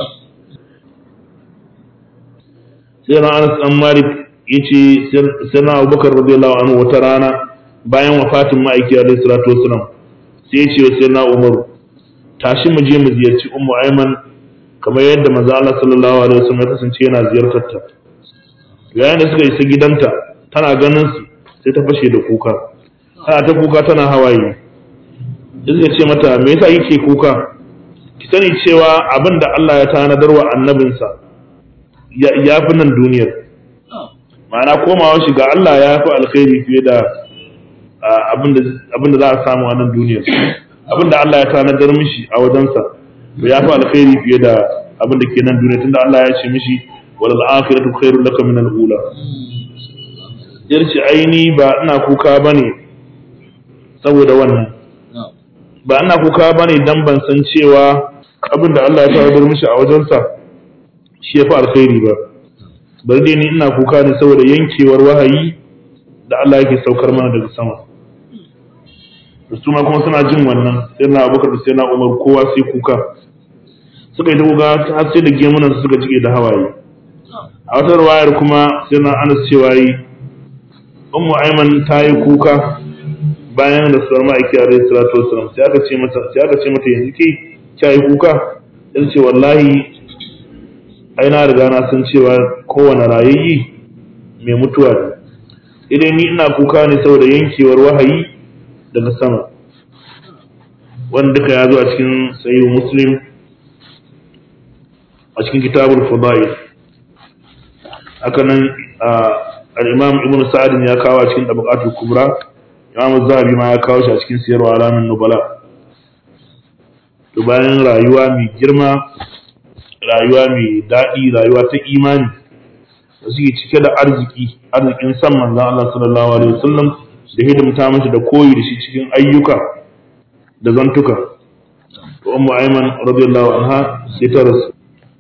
sai na Anas dan Malik yace sai na Abubakar radiyallahu anhu wata rana bayan wafatin ma'aiki alaihi salatu wasallam sai ya ce wa sai na Umar tashi mu je mu ziyarci Ummu Ayman kamar yadda manzo Allah sallallahu alaihi wasallam ya kasance yana ziyartar ta yayin da suka isa gidanta tana ganin su sai ta fashe da kuka tana ta kuka tana hawaye sai ce mata me yasa yake kuka ki sani cewa abin da Allah ya tanadar wa annabinsa ya fi nan duniyar ma'ana komawa shi ga Allah ya fi alkhairi fiye da abin da za a samu a nan duniyar abin da Allah ya tanadar mishi a wajensa ya fi alkhairi fiye da abin da ke nan duniya tunda Allah ya ce mishi wal akhiratu khairul laka min al-ula yarci aini ba ina kuka bane saboda wannan ba ina kuka bane dan ban san cewa abin da Allah ya tawadar mishi a wajensa shi ya fi alkhairi ba bari dai ni ina kuka ne saboda yankewar wahayi da Allah yake saukar mana daga sama su ma kuma suna jin wannan sai na abubakar da sai na umar kowa sai kuka suka yi ta kuka har sai da gemunan suka jike da hawaye a wata ruwayar kuma sai na anas cewa yi ummu aiman ta yi kuka bayan da suwar ma'aiki a rai salatu wasalam sai aka ce mata sai aka ce mata yanzu ke kya yi kuka sai ce wallahi ai na riga na san cewa kowane rayayyi mai mutuwa ne idan ni ina kuka ne saboda yankewar wahayi daga sama wanda duka ya zo a cikin sahihu muslim a cikin kitabul fadail haka nan al-imam ibnu sa'd ya kawo a cikin tabaqatul kubra imam zahabi ma ya kawo shi a cikin siyarwa alamin nubala to bayan rayuwa mai girma rayuwa mai daɗi rayuwa ta imani da suke cike da arziki arzikin san manzon Allah sallallahu alaihi wasallam da hidimta mata da koyi da shi cikin ayyuka da zantuka to ummu ayman radiyallahu anha sai ta rasu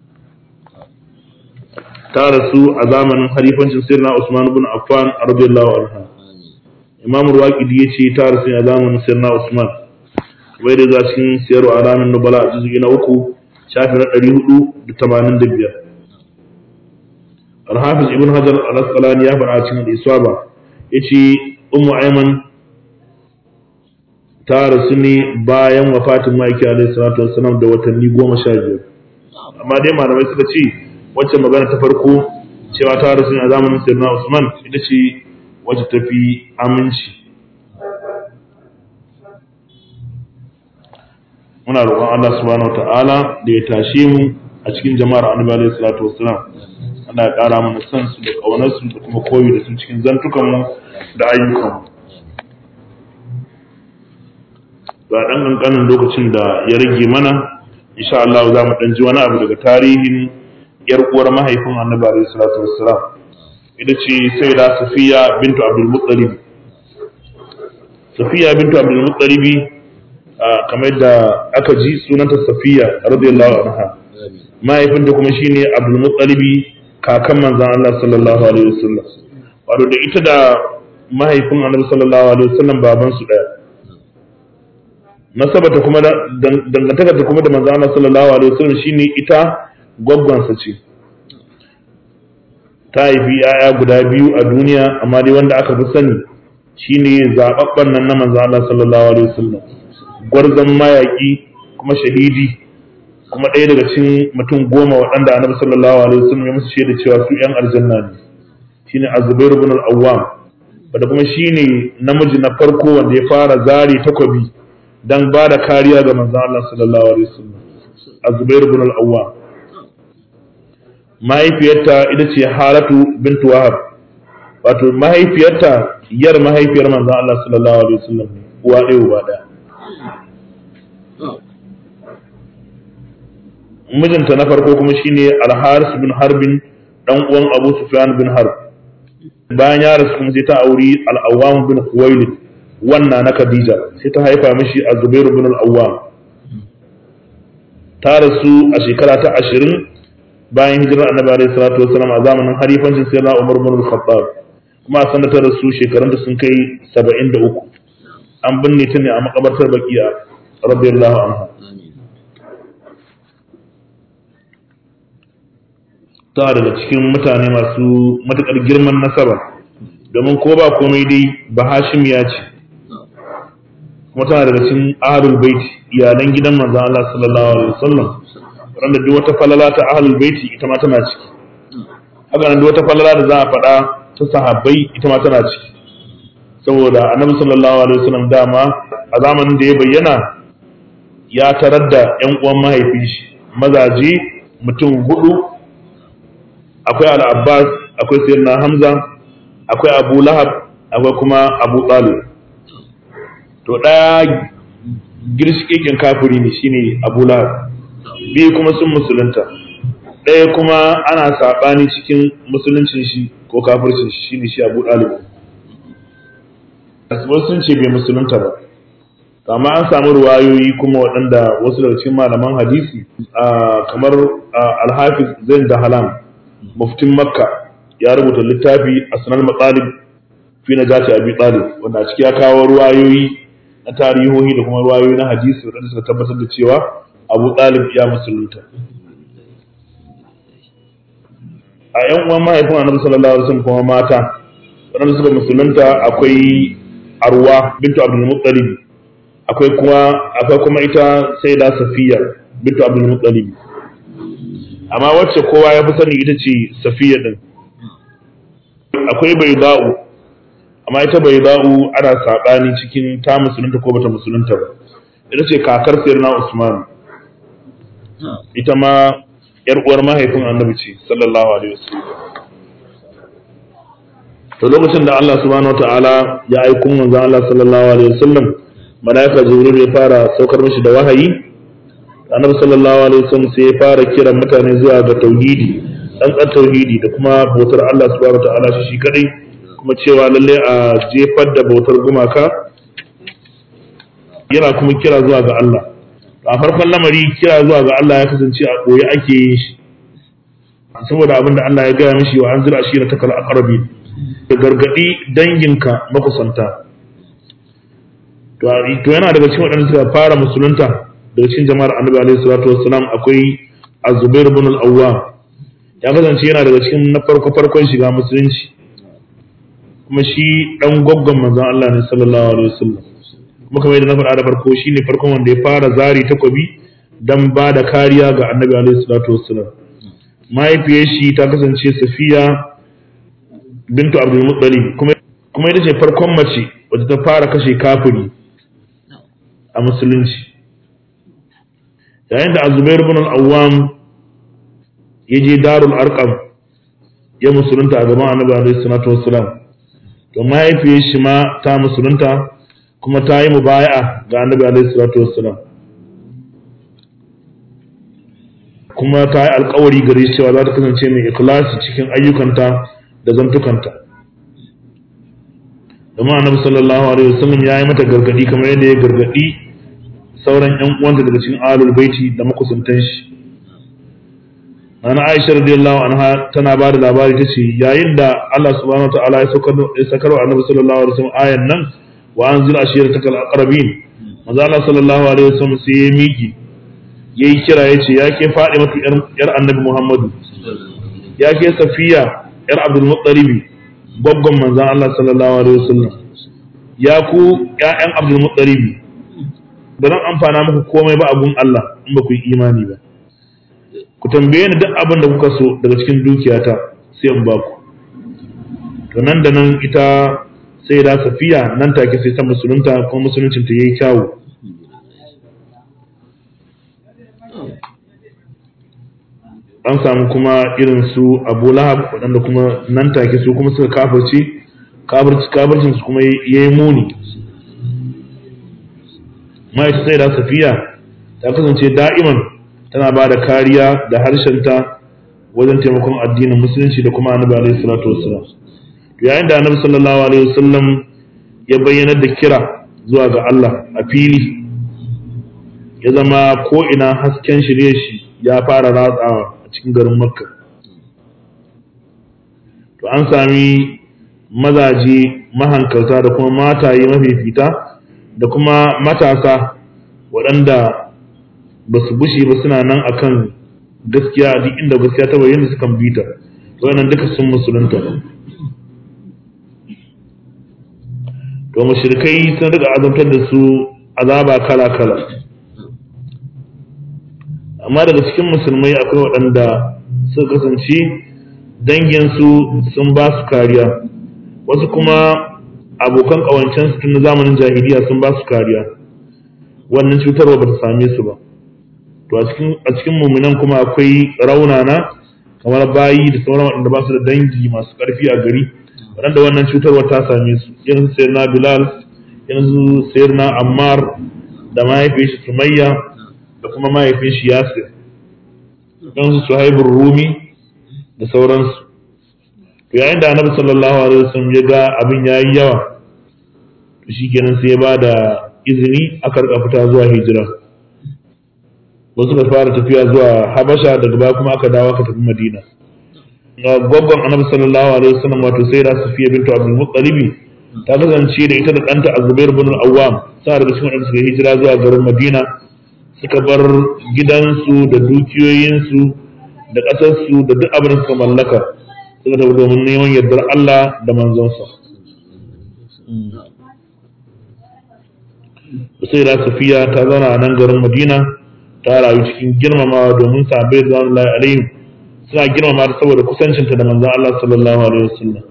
ta rasu a zamanin halifancin sayyidina Usman ibn Affan radiyallahu anha Imam Ruwaqidi yace ta rasu a zamanin sayyidina Usman wai da za cikin siyar alamin nubala a juz'i na uku shafi na 485 Al-Hafiz Ibn Hajar al-Asqalani ya faɗa cikin al-Isaba yace ummu aiman ta rasu ne bayan wafatin ma'aiki alaihi salatu wassalam da watanni goma sha biyar amma dai malamai suka ce wacce magana ta farko cewa ta rasu ne a zamanin sayyidina usman ita ce wacce ta fi aminci muna roƙon Allah subhanahu wa ta'ala da ya tashe mu a cikin jama'ar annabi alaihi salatu wassalam Allah ya ƙara mana san su da ƙaunar su da kuma koyi da su cikin zantukan mu da ayyukan ba ɗan ƙanƙanin lokacin da ya rage mana insha Allah za mu ɗan ji wani abu daga tarihin yar uwar mahaifin annabi alaihi salatu wassalam ita ce sayyida safiya bintu abdul muttalib safiya bintu abdul muttalib kamar da aka ji sunanta safiya radiyallahu anha mahaifinta kuma shine abdul muttalib kakan manzon Allah sallallahu alaihi wasallam wato da ita da mahaifin annabi sallallahu alaihi wasallam baban su daya nasabata kuma dangantaka ta kuma da manzo Allah sallallahu alaihi wasallam shine ita gwaggwansa ce ta haifi yaya guda biyu a duniya amma dai wanda aka fi sani shine zababban nan na manzo Allah sallallahu alaihi wasallam gwarzon mayaki kuma shahidi kuma ɗaya daga cikin mutum goma waɗanda annabi sallallahu alaihi wasallam ya musu shaida cewa su ƴan aljanna ne shine Az-Zubair ibn al-Awwam wanda kuma shine namiji na farko wanda ya fara zare takobi dan ba da kariya ga manzon Allah sallallahu alaihi wasallam Az-Zubair ibn al-Awwam mahaifiyarta ita ce haratu bintu wahab wato mahaifiyarta yar mahaifiyar manzon Allah sallallahu alaihi wasallam ne uwa ɗaya uba ɗaya mijinta na farko kuma shine al-haris bin harbin dan uwan abu sufyan bin harb bayan ya rasu kuma sai ta auri al-awwam bin khuwailid wannan na khadija sai ta haifa mishi az-zubair bin al-awwam ta rasu a shekara ta ashirin bayan hijirar annabi alaihi salatu wasallam a zamanin halifancin sayyidina umar bin al-khattab kuma a sanar ta rasu shekarun da sun kai saba'in da uku an binne ta ne a makabartar bakiya radiyallahu anha ta daga cikin mutane masu matukar girman nasaba domin ko ba komai dai ba hashimiya ce kuma tana daga cikin ahlul baiti iyalan gidan manzon Allah sallallahu alaihi wasallam wanda duk wata falala ta ahlul baiti ita ma tana ciki haka nan duk wata falala da za a faɗa ta sahabbai ita ma tana ciki saboda annabi sallallahu alaihi wasallam dama a zamanin da ya bayyana ya tarar da ƴan uwan mahaifin shi mazaje mutum hudu akwai al-abbas akwai sayyidina hamza akwai abu lahab akwai kuma abu talib to ɗaya girshikin kafiri ne shine abu lahab biyu kuma sun musulunta ɗaya kuma ana saɓani cikin musuluncin shi ko kafircin shi shine shi abu ɗalib wasu sun ce bai musulunta ba amma an samu ruwayoyi kuma waɗanda wasu daga cikin malaman hadisi kamar alhafiz zain da halam muftin makka ya rubuta littafi a sanar matsalib fi na jace abi talib wanda a ciki ya kawo ruwayoyi na tarihohi da kuma ruwayoyi na hadisi waɗanda suka tabbatar da cewa abu talib ya musulunta a yan uwan mahaifin annabi sallallahu alaihi wasallam kuma mata waɗanda suka musulunta akwai arwa bintu abdul muttalib akwai kuma akwai kuma ita sayyida safiya bintu abdul muttalib amma wacce kowa ya fi sani ita ce safiya din akwai bayda'u amma ita bayda'u ana saɓani cikin ta musulunta ko bata musulunta ba ita ce kakar sayyidina usman ita ma yar uwar mahaifin annabi ce sallallahu alaihi wasallam to lokacin da Allah subhanahu wataala ya aiko manzo Allah sallallahu alaihi wasallam malaika jibril ya fara saukar mishi da wahayi annabi sallallahu alaihi wasallam sai ya fara kiran mutane zuwa ga tauhidi dan tauhidi da kuma bautar Allah subhanahu wataala shi shi kadai kuma cewa lalle a jefar da bautar gumaka yana kuma kira zuwa ga Allah a farkon lamari kira zuwa ga Allah ya kasance a koyi ake yin shi saboda abin da Allah ya gaya mishi wa anzir ashira ta kal aqrabi da gargadi danginka makusanta to yana daga cikin waɗanda suka fara musulunta daga cikin jama'ar annabi alaihi salatu wassalam akwai az-zubair ibn al-awwam ya kasance yana daga cikin na farko farkon shiga musulunci kuma shi dan goggon manzon Allah ne sallallahu alaihi wasallam kuma kamar yadda na faɗa da farko shine farkon wanda ya fara zari takobi dan ba da kariya ga annabi alaihi salatu wassalam mahaifiyar shi ta kasance safiya bintu abdul muttalib kuma kuma ita ce farkon mace wadda ta fara kashe kafiri a musulunci yayin da azubair ibn al-awwam ya je darul arqam ya musulunta a gaban annabi alaihi salatu wassalam to mahaifiyar shi ma ta musulunta kuma ta yi mubaya'a ga annabi alaihi salatu wassalam kuma ta yi alkawari gare shi cewa za ta kasance mai ikhlasi cikin ayyukanta da zantukanta domin annabi sallallahu alaihi wasallam ya yi mata gargadi kamar yadda ya gargadi sauran yan uwanta daga cikin ahlul baiti da makusantan shi Nana Aisha radiyallahu anha tana ba da labari ta ce yayin da Allah subhanahu wa ta'ala ya sakar wa annabi sallallahu alaihi wasallam ayan nan wa anzil ashiratakal aqrabin manzo Allah sallallahu alaihi wasallam sai ya miki yayi kira yace ya ke Fatima yar annabi Muhammadu ya ke Safiya yar Abdul Muttalib goggon manzon Allah sallallahu alaihi wasallam ya ku ƴaƴan Abdul Muttalib ba zan amfana muku komai ba abun Allah in ba ku yi imani ba ku tambaye ni duk abin da kuka so daga cikin dukiyata sai in ba ku to nan da nan ita sai da safiya nan take sai ta musulunta kuma musuluncin ta yayi kyawu an samu kuma irin su abu lahab waɗanda kuma nan take su kuma suka kafirce kafircin su kuma ya yi muni ma'aikata sai da safiya ta kasance da'iman tana ba da kariya da harshenta wajen taimakon addinin musulunci da kuma annabi alaihi salatu wassalam yayin da annabi sallallahu alaihi wasallam ya bayyana da kira zuwa ga Allah a fili ya zama ko ina hasken shirye shi ya fara ratsawa a cikin garin makka to an sami mazaje mahankalta da kuma mataye mafifita da kuma matasa waɗanda ba su bushe ba suna nan akan gaskiya duk inda gaskiya ta bayyana sukan bi ta wannan duka sun musulunta to mushrikai sun riga azabtar da su azaba kala kala amma daga cikin musulmai akwai waɗanda suka kasance danginsu sun ba su kariya wasu kuma abokan ƙawancen su tun na zamanin jahiliya sun ba su kariya wannan cutarwa ba ta same su ba to a cikin muminan kuma akwai raunana kamar bayi da sauran waɗanda ba su da dangi masu ƙarfi a gari waɗanda wannan cutarwa ta same su irin su sayar na bilal irin su sayar na ammar da mahaifin shi sumayya da kuma mahaifin shi yasir irin su suhaibur rumi da sauransu to yayin da annabi sallallahu alaihi wasallam ya ga abin yayi yawa to shikenan sai ya ba da izini aka rika fita zuwa hijira wasu ka fara tafiya zuwa habasha daga baya kuma aka dawo aka tafi madina ga gwaggon annabi sallallahu alaihi wasallam wato sai da safiya bintu abdul muttalib ta kasance da ita da ɗanta azubair bin al-awwam sa daga cikin wadanda suka hijira zuwa garin madina suka bar gidansu da dukiyoyinsu da ƙasarsu da duk abin da suka mallaka suka tafi domin neman yardar Allah da manzonsa sai da safiya ta zauna a nan garin madina ta rayu cikin girmamawa domin sahabbai da Allah alaihim suna girmama ta saboda kusancinta da manzon Allah sallallahu alaihi wasallam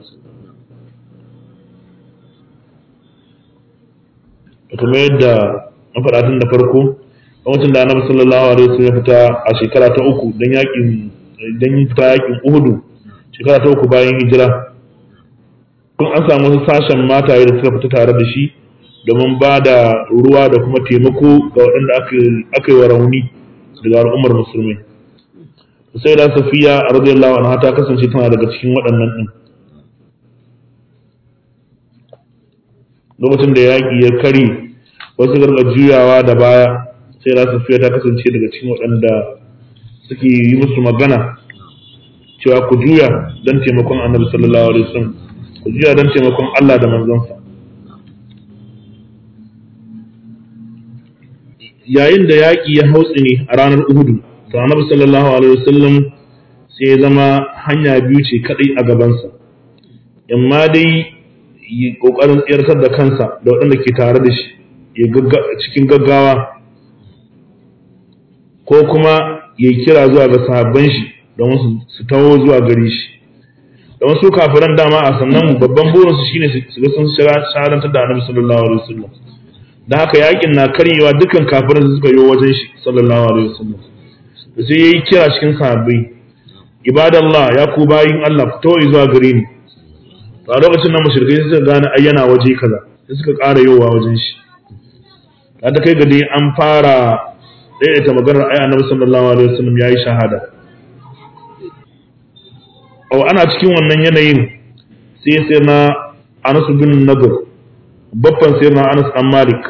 kuma yadda na faɗa tun da farko lokacin da annabi sallallahu alaihi wasallam ya fita a shekara ta uku dan yakin dan fita yakin Uhudu shekara ta uku bayan hijira kun an samu wasu sashen mataye da suka fita tare da shi domin ba da ruwa da kuma taimako ga waɗanda aka yi wa rauni daga al'ummar musulmai sai da safiya radiyallahu anha ta kasance tana daga cikin waɗannan ɗin lokacin da yaƙi ya kare wasu garga juyawa da baya sai da safiya ta kasance daga cikin waɗanda suke yi musu magana cewa ku juya don taimakon annabi sallallahu alaihi wasallam ku juya don taimakon Allah da manzonsa yayin da yaƙi ya hautsi ne a ranar Uhudu to annabi sallallahu alaihi wasallam sai ya zama hanya biyu ce kadai a gabansa amma dai yi kokarin tsirtar da kansa da waɗanda ke tare da shi cikin gaggawa ko kuma ya kira zuwa ga sahabban shi don su taho zuwa gare shi don su kafiran dama a sannan babban burinsu shine su ga sun shahadantar da annabi sallallahu alaihi wasallam da haka yakin na karyewa dukkan kafiran su suka yi wajen shi sallallahu alaihi wasallam da sai yayi kira cikin sahabbai ibadallah ya ku bayin Allah ku tawo zuwa gare ni to a lokacin nan mushrikai suka gane ai yana waje kaza sai suka ƙara yowa wajen shi ta kai ga dai an fara daidaita maganar ai annabi sallallahu alaihi wasallam yayi shahada au ana cikin wannan yanayin sai sai na Anas bin Nadr babban sai na Anas dan Malik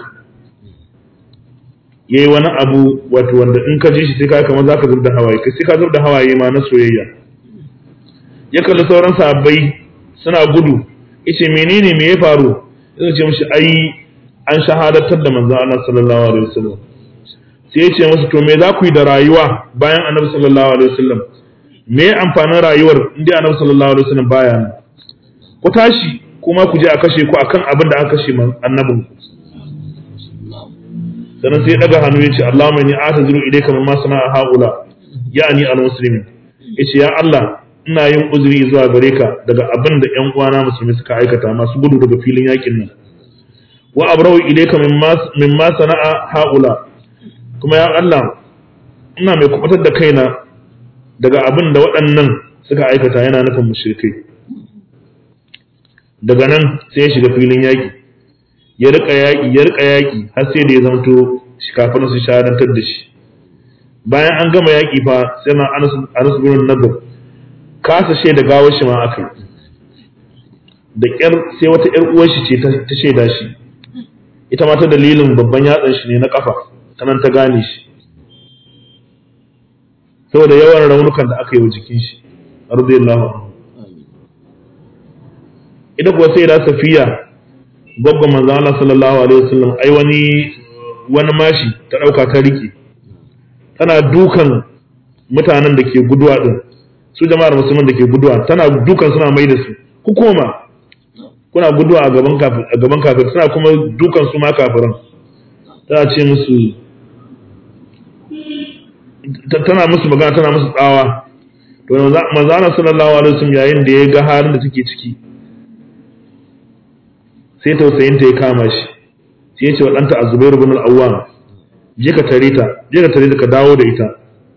yayi wani abu wato wanda in ka ji shi sai ka kamar zaka zub da hawaye kai sai ka zub da hawaye ma na soyayya ya kalli sauran sahabbai suna gudu yace menene me ya faru sai ce mishi ai an shahadatar da manzon Allah sallallahu alaihi wasallam sai ya ce musu to me za ku yi da rayuwa bayan annabi sallallahu alaihi wasallam me amfanin rayuwar inda annabi sallallahu alaihi wasallam baya nan ku tashi kuma ku je a kashe ku akan abin da aka kashe annabin ku sannan sai ya daga hannu ya ce Allahumma inni a'taziru ilayka mimma sana'a haula ya'ni al-muslimin yace ya Allah ina yin uzuri zuwa gare ka daga abin da ƴan uwana musulmi suka aikata masu gudu daga filin yakin nan wa abrau ilayka mimma mimma sana'a haula kuma ya Allah ina mai kubutar da kaina daga abin da waɗannan suka aikata yana nufin mushrikai daga nan sai ya shiga filin yaƙi ya rika yaƙi ya rika yaƙi har sai da ya zamto shi kafin su shahadantar da shi bayan an gama yaƙi fa sai na Anas bin Nadr kasa shaida gawar shi ma akai da ƙyar sai wata ƴar uwar shi ce ta shaida shi ita ma ta dalilin babban yatsan shi ne na kafa ta nan ta gane shi saboda yawan raunukan da aka yi wa jikin shi radiyallahu anhu ita kuwa sai da safiya gwaggon manzo Allah sallallahu alaihi wasallam ai wani wani mashi ta dauka ta rike tana dukan mutanen da ke guduwa din su jama'ar musulman da ke guduwa tana dukan suna mai da su ku koma kuna guduwa a gaban kafir a gaban kafir suna kuma dukan su ma kafiran tana ce musu tana musu magana tana musu tsawa to manzo Allah sallallahu alaihi wasallam yayin da ya ga halin da take ciki sai tausayin ta ya kama shi sai ya ce wa ɗanta Azubairu bin al-Awwam je ka tare ta je ka tare ta ka dawo da ita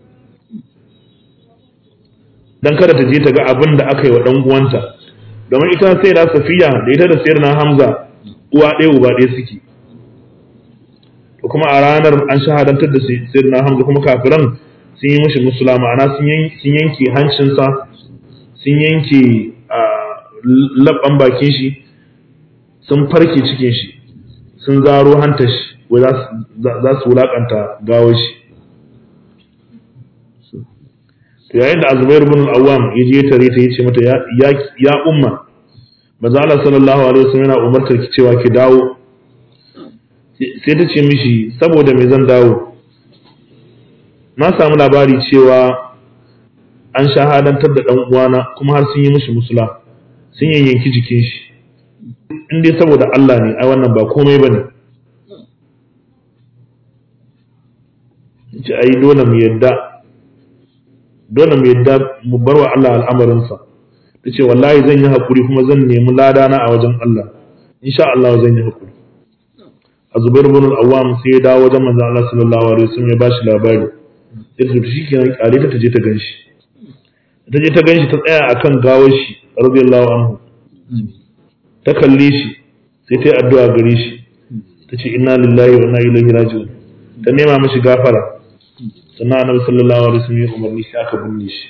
dan kada ta je ta ga abin da aka yi wa dan uwanta domin ita sai da Safiya da ita da Sayyidina Hamza uwa ɗaya uba ɗaya suke to kuma a ranar an shahadantar da Sayyidina Hamza kuma kafiran sun yi mishi musula ma'ana sun yanke hancinsa sun yanke labban bakin shi sun farke cikin shi sun zaro hantar shi wai za su wulakanta gawar shi to yayin da azubair bin al-awwam ya je tare ta yace mata ya umma maza Allah sallallahu alaihi wasallam yana umartar ki cewa ki dawo sai ta ce mishi saboda me zan dawo na samu labari cewa an shahadantar da dan uwana kuma har sun yi mishi musula sun yanyanki jikin shi in dai saboda Allah ne ai wannan ba komai bane ce ai dole mu yadda dole mu yadda mu bar wa Allah al'amarinsa ta ce wallahi zan yi haƙuri kuma zan nemi ladana a wajen Allah insha Allah zan yi haƙuri a zubair bin al-awwam sai ya dawo wajen manzon Allah sallallahu alaihi wasallam ya bashi labari sai ta shi kenan kare ta je ta ganshi ta je ta ganshi ta tsaya akan gawar shi radiyallahu anhu ta kalle shi sai ta yi addu'a gare shi ta ce inna lillahi wa inna ilaihi raji'un ta nema mashi gafara sannan annabi sallallahu alaihi wasallam ya umarni sai aka binne shi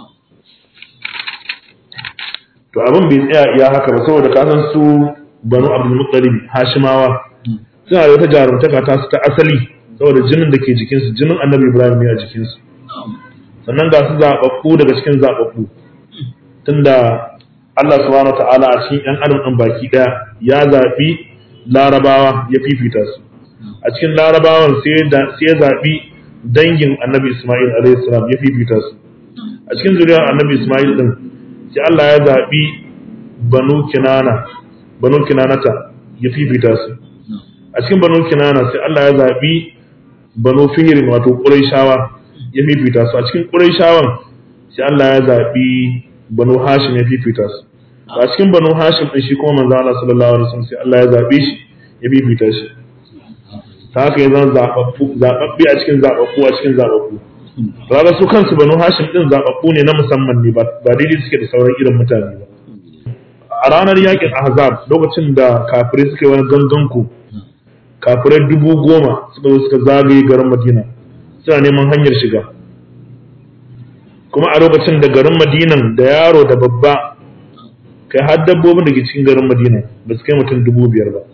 to abin bai tsaya iya haka ba saboda ka san su banu abdul muttalib hashimawa suna da wata jarumtaka ta su ta asali saboda jinin da ke jikinsu jinin annabi ibrahim ne a jikinsu sannan ga su zaɓaɓɓu daga cikin zaɓaɓɓu tunda Allah subhanahu ta'ala a cikin ‘yan adam ɗin baki ɗaya ya zaɓi larabawa ya fifita su a cikin larabawan sai ya zaɓi dangin annabi Ismail salam ya fifita su a cikin zuriyar annabi Ismail ɗin sai Allah ya zaɓi banu kinana banu kinanata ya fifita su a cikin banu kinana sai Allah ya zaɓi banu fihirin wato ƙuraishawa ya fifita su a cikin ƙuraishawan sai Allah ya zaɓi banu hashim ya fifita su a cikin banu hashim din shi kuma manzo Allah sallallahu alaihi wasallam sai Allah ya zabe shi ya bibita shi ta haka ya zama zababbu zababbi a cikin zababbu a cikin zababbu kaga su kansu banu hashim din zababbu ne na musamman ne ba daidai suke da sauran irin mutane ba a ranar yakin ahzab lokacin da kafirai suka yi wani ganganku kafirai dubu goma suka zo suka zagaye garin madina suna neman hanyar shiga kuma a lokacin da garin madinan da yaro da babba kai har dabbobin da ke cikin garin madina ba su kai mutum dubu biyar ba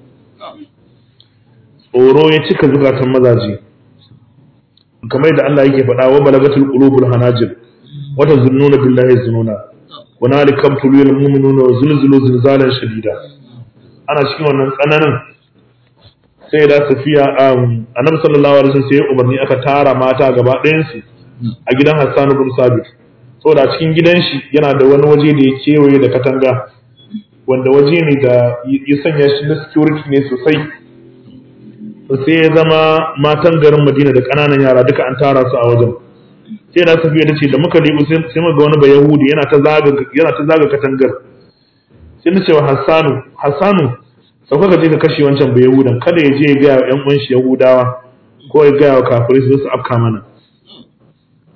tsoro ya cika zukatan mazaje kamar da Allah yake faɗa wa balagatul qulubul hanajir wata zunnuna billahi zununa wa nalikam tulul mu'minuna wa zulzulu zilzalan shadida ana cikin wannan tsananin sai da safiya annabi sallallahu alaihi wasallam sai ya umarni aka tara mata gaba ɗayan su a gidan Hassan ibn Sabit saboda a cikin gidan shi yana da wani waje da ya kewaye da katanga wanda waje ne da ya sanya shi na security ne sosai sai ya zama matan garin Madina da ƙananan yara duka an tara su a wajen sai da safiya ta ce da muka libu sai muka ga wani bayahudi yana ta zaga yana ta zaga katangar sai na ce wa Hassanu Hassanu sauka ka je ka kashe wancan bayahudan kada ya je ya ga yan uwan shi Yahudawa ko ya ga kafirai su su afka mana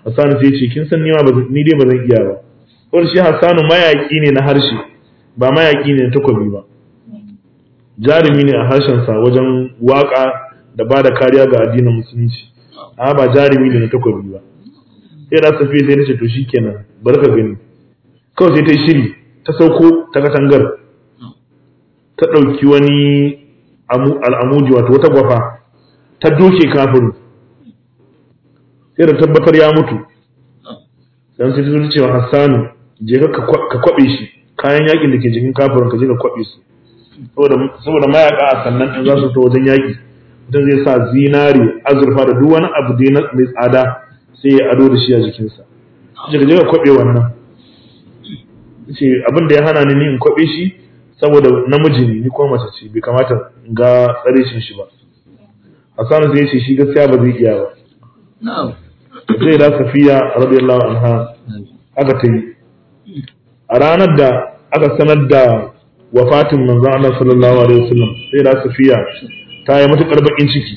Hassan sai ce kin san ni ma ni dai ba zan iya ba ko shi Hassanu mayaki ne na harshe ba mayaki ne na takobi ba jarumi ne a harshen sa wajen waka da ba da kariya ga addinin musulunci amma ba jarumi ne na takobi ba sai da safi sai nace to shikenan bar ka gani kawai sai ta yi shiri ta sauko ta katangar ta ɗauki wani al'amuji wato wata gwafa ta doke kafin sai da tabbatar ya mutu dan sai ta zo cewa Hassanu je ka kwabe shi kayan yakin da ke jikin kafirin ka je ka kwabe su saboda mayaka a sannan in za su ta wajen yaki mutum zai sa zinari azurfa da duk wani abu dai mai tsada sai ya ado da shi a jikinsa ce ka je ka kwabe wannan ce abin da ya hana ni in kwabe shi saboda namiji ne ni kuma mace ce bai kamata in ga tsarishin shi ba Hassanu sai ya ce shi gaskiya ba zai iya ba sai da safiya radiyallahu anha aka ta yi a ranar da aka sanar da wafatin manzon Allah sallallahu alaihi wasallam sai da safiya ta yi matukar bakin ciki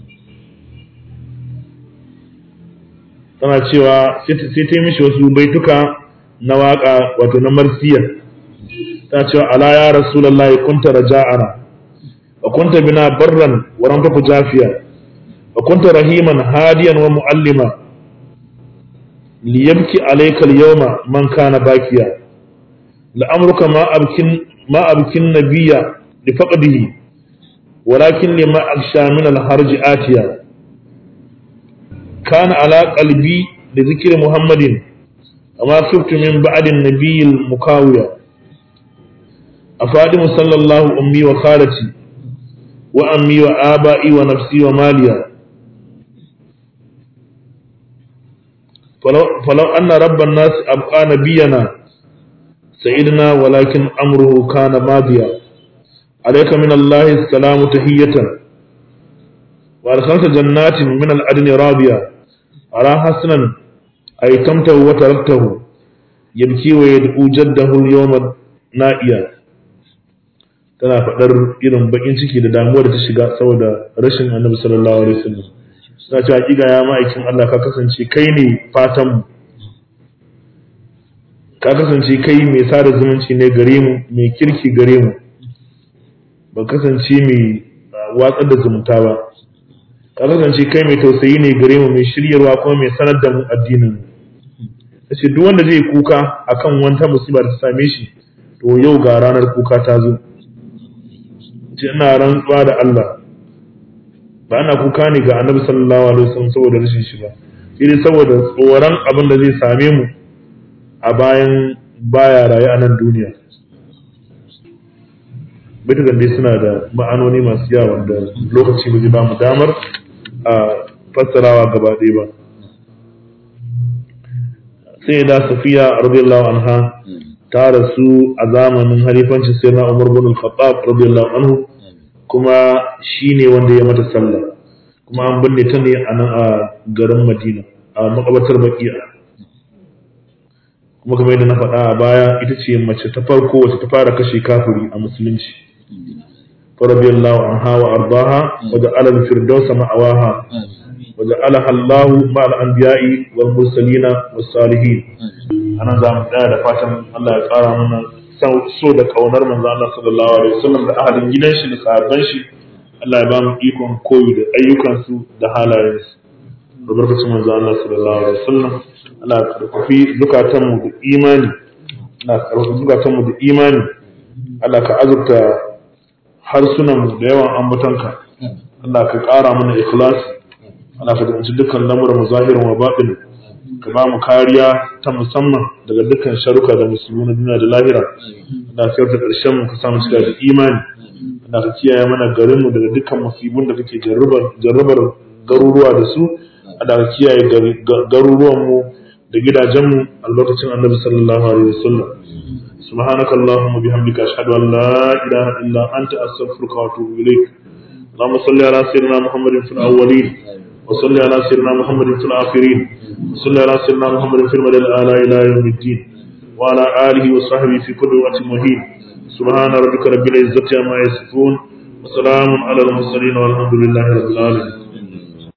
tana cewa sai ta yi mishi wasu baituka na waka wato na marsiya ta cewa ala ya rasulullahi kunta raja'ana wa kunta bina barran wa lam taku jafiya wa kunta rahiman hadiyan wa muallima liyabki alayka al-yawma man kana bakiya la'amruka ma abkin ma abkin nabiyya li faqdihi walakin lima aksha min al-harj atiya kana ala qalbi li dhikri muhammadin وما خفت من بعد النبي المكاوية أفادم صلى الله أمي وخالتي وأمي وآبائي ونفسي وماليا فلو, فلو أن رب الناس أبقى نبينا سيدنا ولكن أمره كان ماضيا عليك من الله السلام تهية وأدخلت جنات من العدن رابيا أرى حسنا أيتمته وتركته يبكي ويدعو جده اليوم نائيا tana faɗar irin bakin ciki da damuwar da ta shiga saboda rashin annabi sallallahu alaihi wasallam suna cewa hakika ya ma'aikin Allah ka kasance kai ne fatan mu ka kasance kai mai sada zumunci ne gare mu mai kirki gare mu ba kasance mai watsar da zumunta ba ka kasance kai mai tausayi ne gare mu mai shiryarwa kuma mai sanar da mu addinin mu ce duk wanda zai kuka akan wata musiba da ta same shi to yau ga ranar kuka ta zo ce ina rantsuwa da Allah ba ana kuka ne ga annabi sallallahu alaihi wasallam saboda rashin shi ba shi ne saboda tsoron abin da zai same mu a bayan baya raye a nan duniya bitugan dai suna da ma'anoni masu yawa wanda lokaci ba zai ba mu damar a fassarawa gaba ɗaya ba sai da safiya radiyallahu anha ta rasu a zamanin halifancin sai na umar bin al-khattab radiyallahu anhu kuma shine wanda ya mata sallah kuma an binne ta ne a nan a garin madina a makabatar bakiya kuma kamar yadda na faɗa a baya ita ce mace ta farko wacce ta fara kashe kafiri a musulunci radiyallahu anha wa ardaha wa ja'ala al-firdaus ma'awaha wa ja'alaha Allahu ma'al anbiya'i wal mursalina was salihin anan za mu tsaya da fatan Allah ya ƙara mana so da kaunar manzo Allah sallallahu alaihi wasallam da ahalin gidan shi da sahabban shi Allah ya ba mu ikon koyi da ayyukan su da halayen su da barkacin manzo Allah sallallahu alaihi wasallam Allah ya karfafi zukatan mu da imani Allah ya karfafi zukatan mu da imani Allah ka azurta harsunan mu da yawan ambatanka Allah ka ƙara mana ikhlasi Allah ka danci dukkan lamuran mu zahirin wa batin ka ba mu kariya ta musamman daga dukkan sharuka da musulmi na duniya da lahira da ka ta ƙarshen mu ka samu cika da imani da ka kiyaye mana garin mu daga dukkan musibun da kake jarrabar garuruwa da su da ka kiyaye garuruwan mu da gidajen mu a lokacin annabi sallallahu alaihi wasallam سبحانك اللهم وبحمدك أشهد أن لا إله إلا أنت أستغفرك وأتوب إليك اللهم صل على سيدنا محمد في الأولين وصل على سيدنا محمد في الآخرين وصل على سيدنا محمد في المدى الآلاء إلى يوم الدين وعلى آله وصحبه في كل وقت مهين سبحان ربك رب العزة عما يصفون وسلام على المرسلين والحمد لله رب العالمين